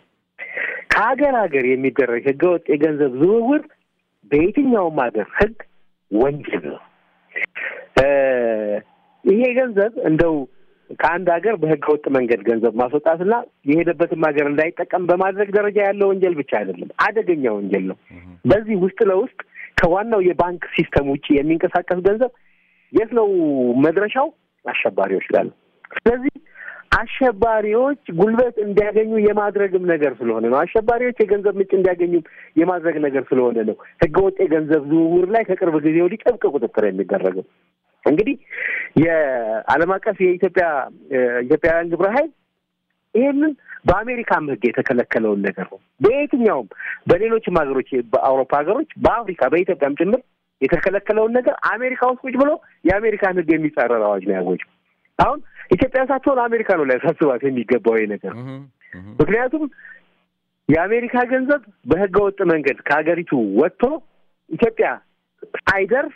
S2: ከሀገር ሀገር የሚደረግ ህገወጥ የገንዘብ ዝውውር በየትኛውም ሀገር ህግ ወንጀል ነው። እ ይሄ ገንዘብ እንደው ከአንድ ሀገር በህገወጥ መንገድ ገንዘብ ማስወጣትና የሄደበትም ሀገር እንዳይጠቀም በማድረግ ደረጃ ያለው ወንጀል ብቻ አይደለም፣ አደገኛ ወንጀል ነው። በዚህ ውስጥ ለውስጥ ከዋናው የባንክ ሲስተም ውጭ የሚንቀሳቀስ ገንዘብ የት ነው መድረሻው? አሸባሪዎች ጋር ነው። ስለዚህ አሸባሪዎች ጉልበት እንዲያገኙ የማድረግም ነገር ስለሆነ ነው። አሸባሪዎች የገንዘብ ምንጭ እንዲያገኙ የማድረግ ነገር ስለሆነ ነው ህገወጥ የገንዘብ ዝውውር ላይ ከቅርብ ጊዜ ወዲህ ጥብቅ ቁጥጥር የሚደረገው። እንግዲህ የዓለም አቀፍ የኢትዮጵያ ኢትዮጵያውያን ግብረ ኃይል ይህንን በአሜሪካም ህግ የተከለከለውን ነገር ነው። በየትኛውም በሌሎችም ሀገሮች በአውሮፓ ሀገሮች፣ በአፍሪካ በኢትዮጵያም ጭምር የተከለከለውን ነገር አሜሪካ ውስጥ ቁጭ ብሎ የአሜሪካን ህግ የሚጻረር አዋጅ ነው ያወጀው። አሁን ኢትዮጵያ ሳትሆን አሜሪካ ነው ሊያሳስባት የሚገባው ይሄ ነገር። ምክንያቱም የአሜሪካ ገንዘብ በህገ ወጥ መንገድ ከሀገሪቱ ወጥቶ ኢትዮጵያ ሳይደርስ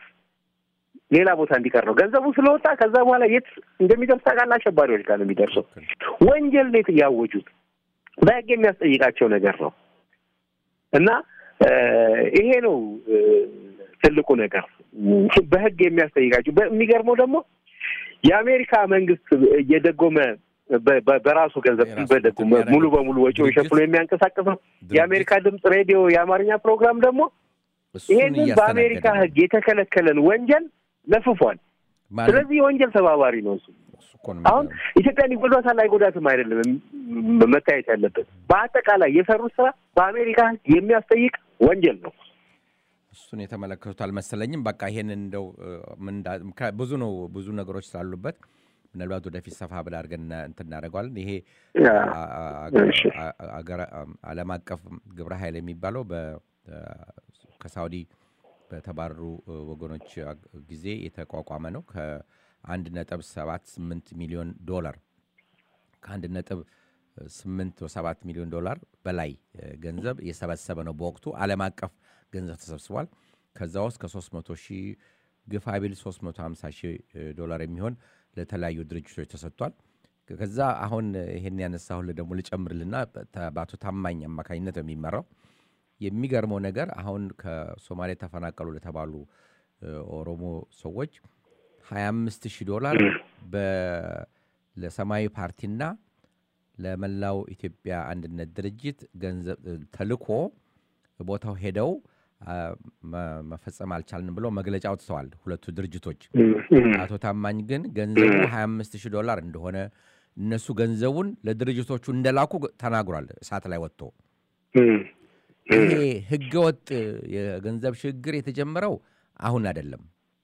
S2: ሌላ ቦታ እንዲቀር ነው። ገንዘቡ ስለወጣ ከዛ በኋላ የት እንደሚደርስ ታውቃለህ? አሸባሪዎች ጋር ነው የሚደርሰው። ወንጀል ነው ያወጁት። በህግ የሚያስጠይቃቸው ነገር ነው እና ይሄ ነው ትልቁ ነገር በህግ የሚያስጠይቃቸው። የሚገርመው ደግሞ የአሜሪካ መንግስት እየደጎመ በራሱ ገንዘብ በደጎመ ሙሉ በሙሉ ወጪውን ሸፍኖ የሚያንቀሳቅሰው የአሜሪካ ድምፅ ሬዲዮ የአማርኛ ፕሮግራም ደግሞ ይሄንን በአሜሪካ ህግ የተከለከለን ወንጀል ለፍፏል። ስለዚህ የወንጀል ተባባሪ ነው እሱ። አሁን ኢትዮጵያን ይጎዷታል አይጎዳትም አይደለም መታየት ያለበት። በአጠቃላይ የሰሩት ስራ በአሜሪካ ህግ የሚያስጠይቅ ወንጀል ነው።
S1: እሱን የተመለከቱት አልመሰለኝም። በቃ ይሄን እንደው እ፣ ምን እንዳ- ምክንያት ብዙ ነው ብዙ ነገሮች ስላሉበት ምናልባት ወደፊት ሰፋ ብላ አድርገን እና- እንትን እናደርገዋለን። ይሄ
S2: ያ፣
S1: አ- አ-
S2: እሺ።
S1: አ- አገረ- ዓለም አቀፍ ግብረ ኃይል የሚባለው በ- ከሳውዲ በተባረሩ እ፣ ወገኖች አግ- ጊዜ የተቋቋመ ነው። ከአንድ ነጥብ ሰባት ስምንት ሚሊዮን ዶላር ከአንድ ነጥብ ስምንት ሰባት ሚሊዮን ዶላር በላይ እ፣ ገንዘብ የሰበሰበ ነው። በወቅቱ ዓለም አቀፍ ገንዘብ ተሰብስቧል። ከዛ ውስጥ ከ300 ሺህ ግፋ ቢል 350 ሺህ እ፣ ዶላር የሚሆን ለተለያዩ ድርጅቶች ተሰጥቷል። ከዛ አሁን ይሄን ያነሳሁልህ ደግሞ ልጨምርልና በ- በአቶ ታማኝ አማካኝነት ነው የሚመራው የሚገርመው ነገር አሁን ከሶማሌ ተፈናቀሉ ለተባሉ እ፣ ኦሮሞ ሰዎች 25 ሺህ ዶላር በ- ለሰማያዊ ፓርቲና ለመላው ኢትዮጵያ አንድነት ድርጅት ገንዘብ እ፣ ተልኮ ቦታው ሄደው አ፣ መ- መፈጸም አልቻልንም ብለው መግለጫ አውጥተዋል ሁለቱ ድርጅቶች።
S2: እም፣ እም፣
S1: አቶ ታማኝ ግን ገንዘቡ 25 ሺህ ዶላር እንደሆነ እነሱ ገንዘቡን ለድርጅቶቹ እንደላኩ ተናግሯል እሳት ላይ ወጥቶ
S2: እም፣
S1: ይሄ ህገወጥ የገንዘብ ሽግግር የተጀመረው አሁን አይደለም።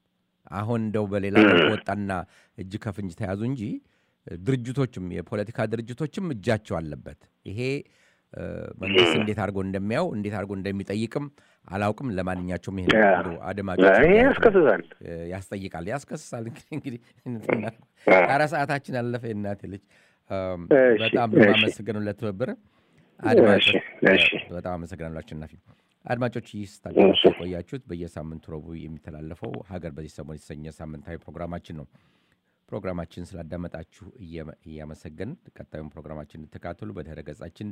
S1: አሁን እንደው በሌላ መልኩ ወጣና እጅ ከፍንጅ ተያዙ እንጂ ድርጅቶችም የፖለቲካ ድርጅቶችም እጃቸው አለበት። ይሄ እ፣ መንግስት እንዴት አድርጎ እንደሚያው እንዴት አድርጎ እንደሚጠይቅም አላውቅም። ለማንኛቸውም ይሄ
S2: ያ።
S1: አድማጮች
S2: ይሄ ያስከስሳል።
S1: እ፣ ያስጠይቃል፣ ያስከስሳል። እንግዲህ
S2: አ፣
S1: አራት ሰዓታችን አለፈ። የእናቴ ልጅ እም፣
S2: እሺ፣
S1: በጣም
S2: እሺ።
S1: የማመሰግነው ለትብብር አድማጮች
S2: እሺ፣ እሺ።
S1: በጣም አመሰግናለሁ አሸናፊ። አድማጮች ይህ ስታዳምጡ
S2: እሺ።
S1: የቆያችሁት በየሳምንቱ ረቡዕ የሚተላለፈው ሀገር በዚህ ሰሞን የተሰኘ ሳምንታዊ ፕሮግራማችን ነው። ፕሮግራማችን ስላዳመጣችሁ እየ- እያመሰገን ቀጣዩን ፕሮግራማችን እንድትከታተሉ በድረ ገጻችን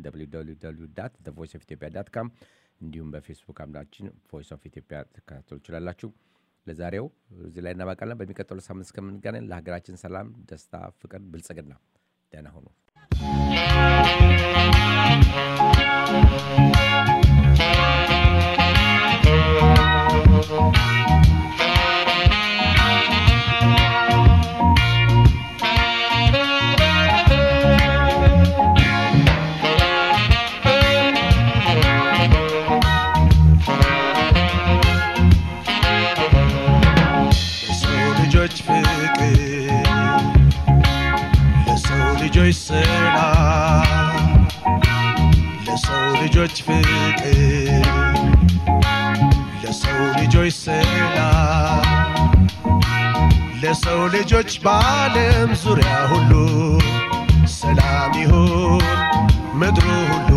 S1: ቮይስ ኦፍ ኢትዮጵያ ዳት ካም እንዲሁም በፌስቡክ አምዳችን ቮይስ ኦፍ ኢትዮጵያ ትከታተሉ ትችላላችሁ። ለዛሬው እዚህ ላይ እናባቃለን። በሚቀጥሉ ሳምንት እስከምንገናኝ ለሀገራችን ሰላም፣ ደስታ፣ ፍቅር፣ ብልጽግና ደህና ሁኑ።
S4: ለሰው ልጆች ፍቅር ለሰው ልጆች ሰላም ለሰው ልጆች ፍቅር ለሰው ልጆች ሰላም ለሰው ልጆች በዓለም ዙሪያ ሁሉ ሰላም ይሁን ምድሩ ሁሉ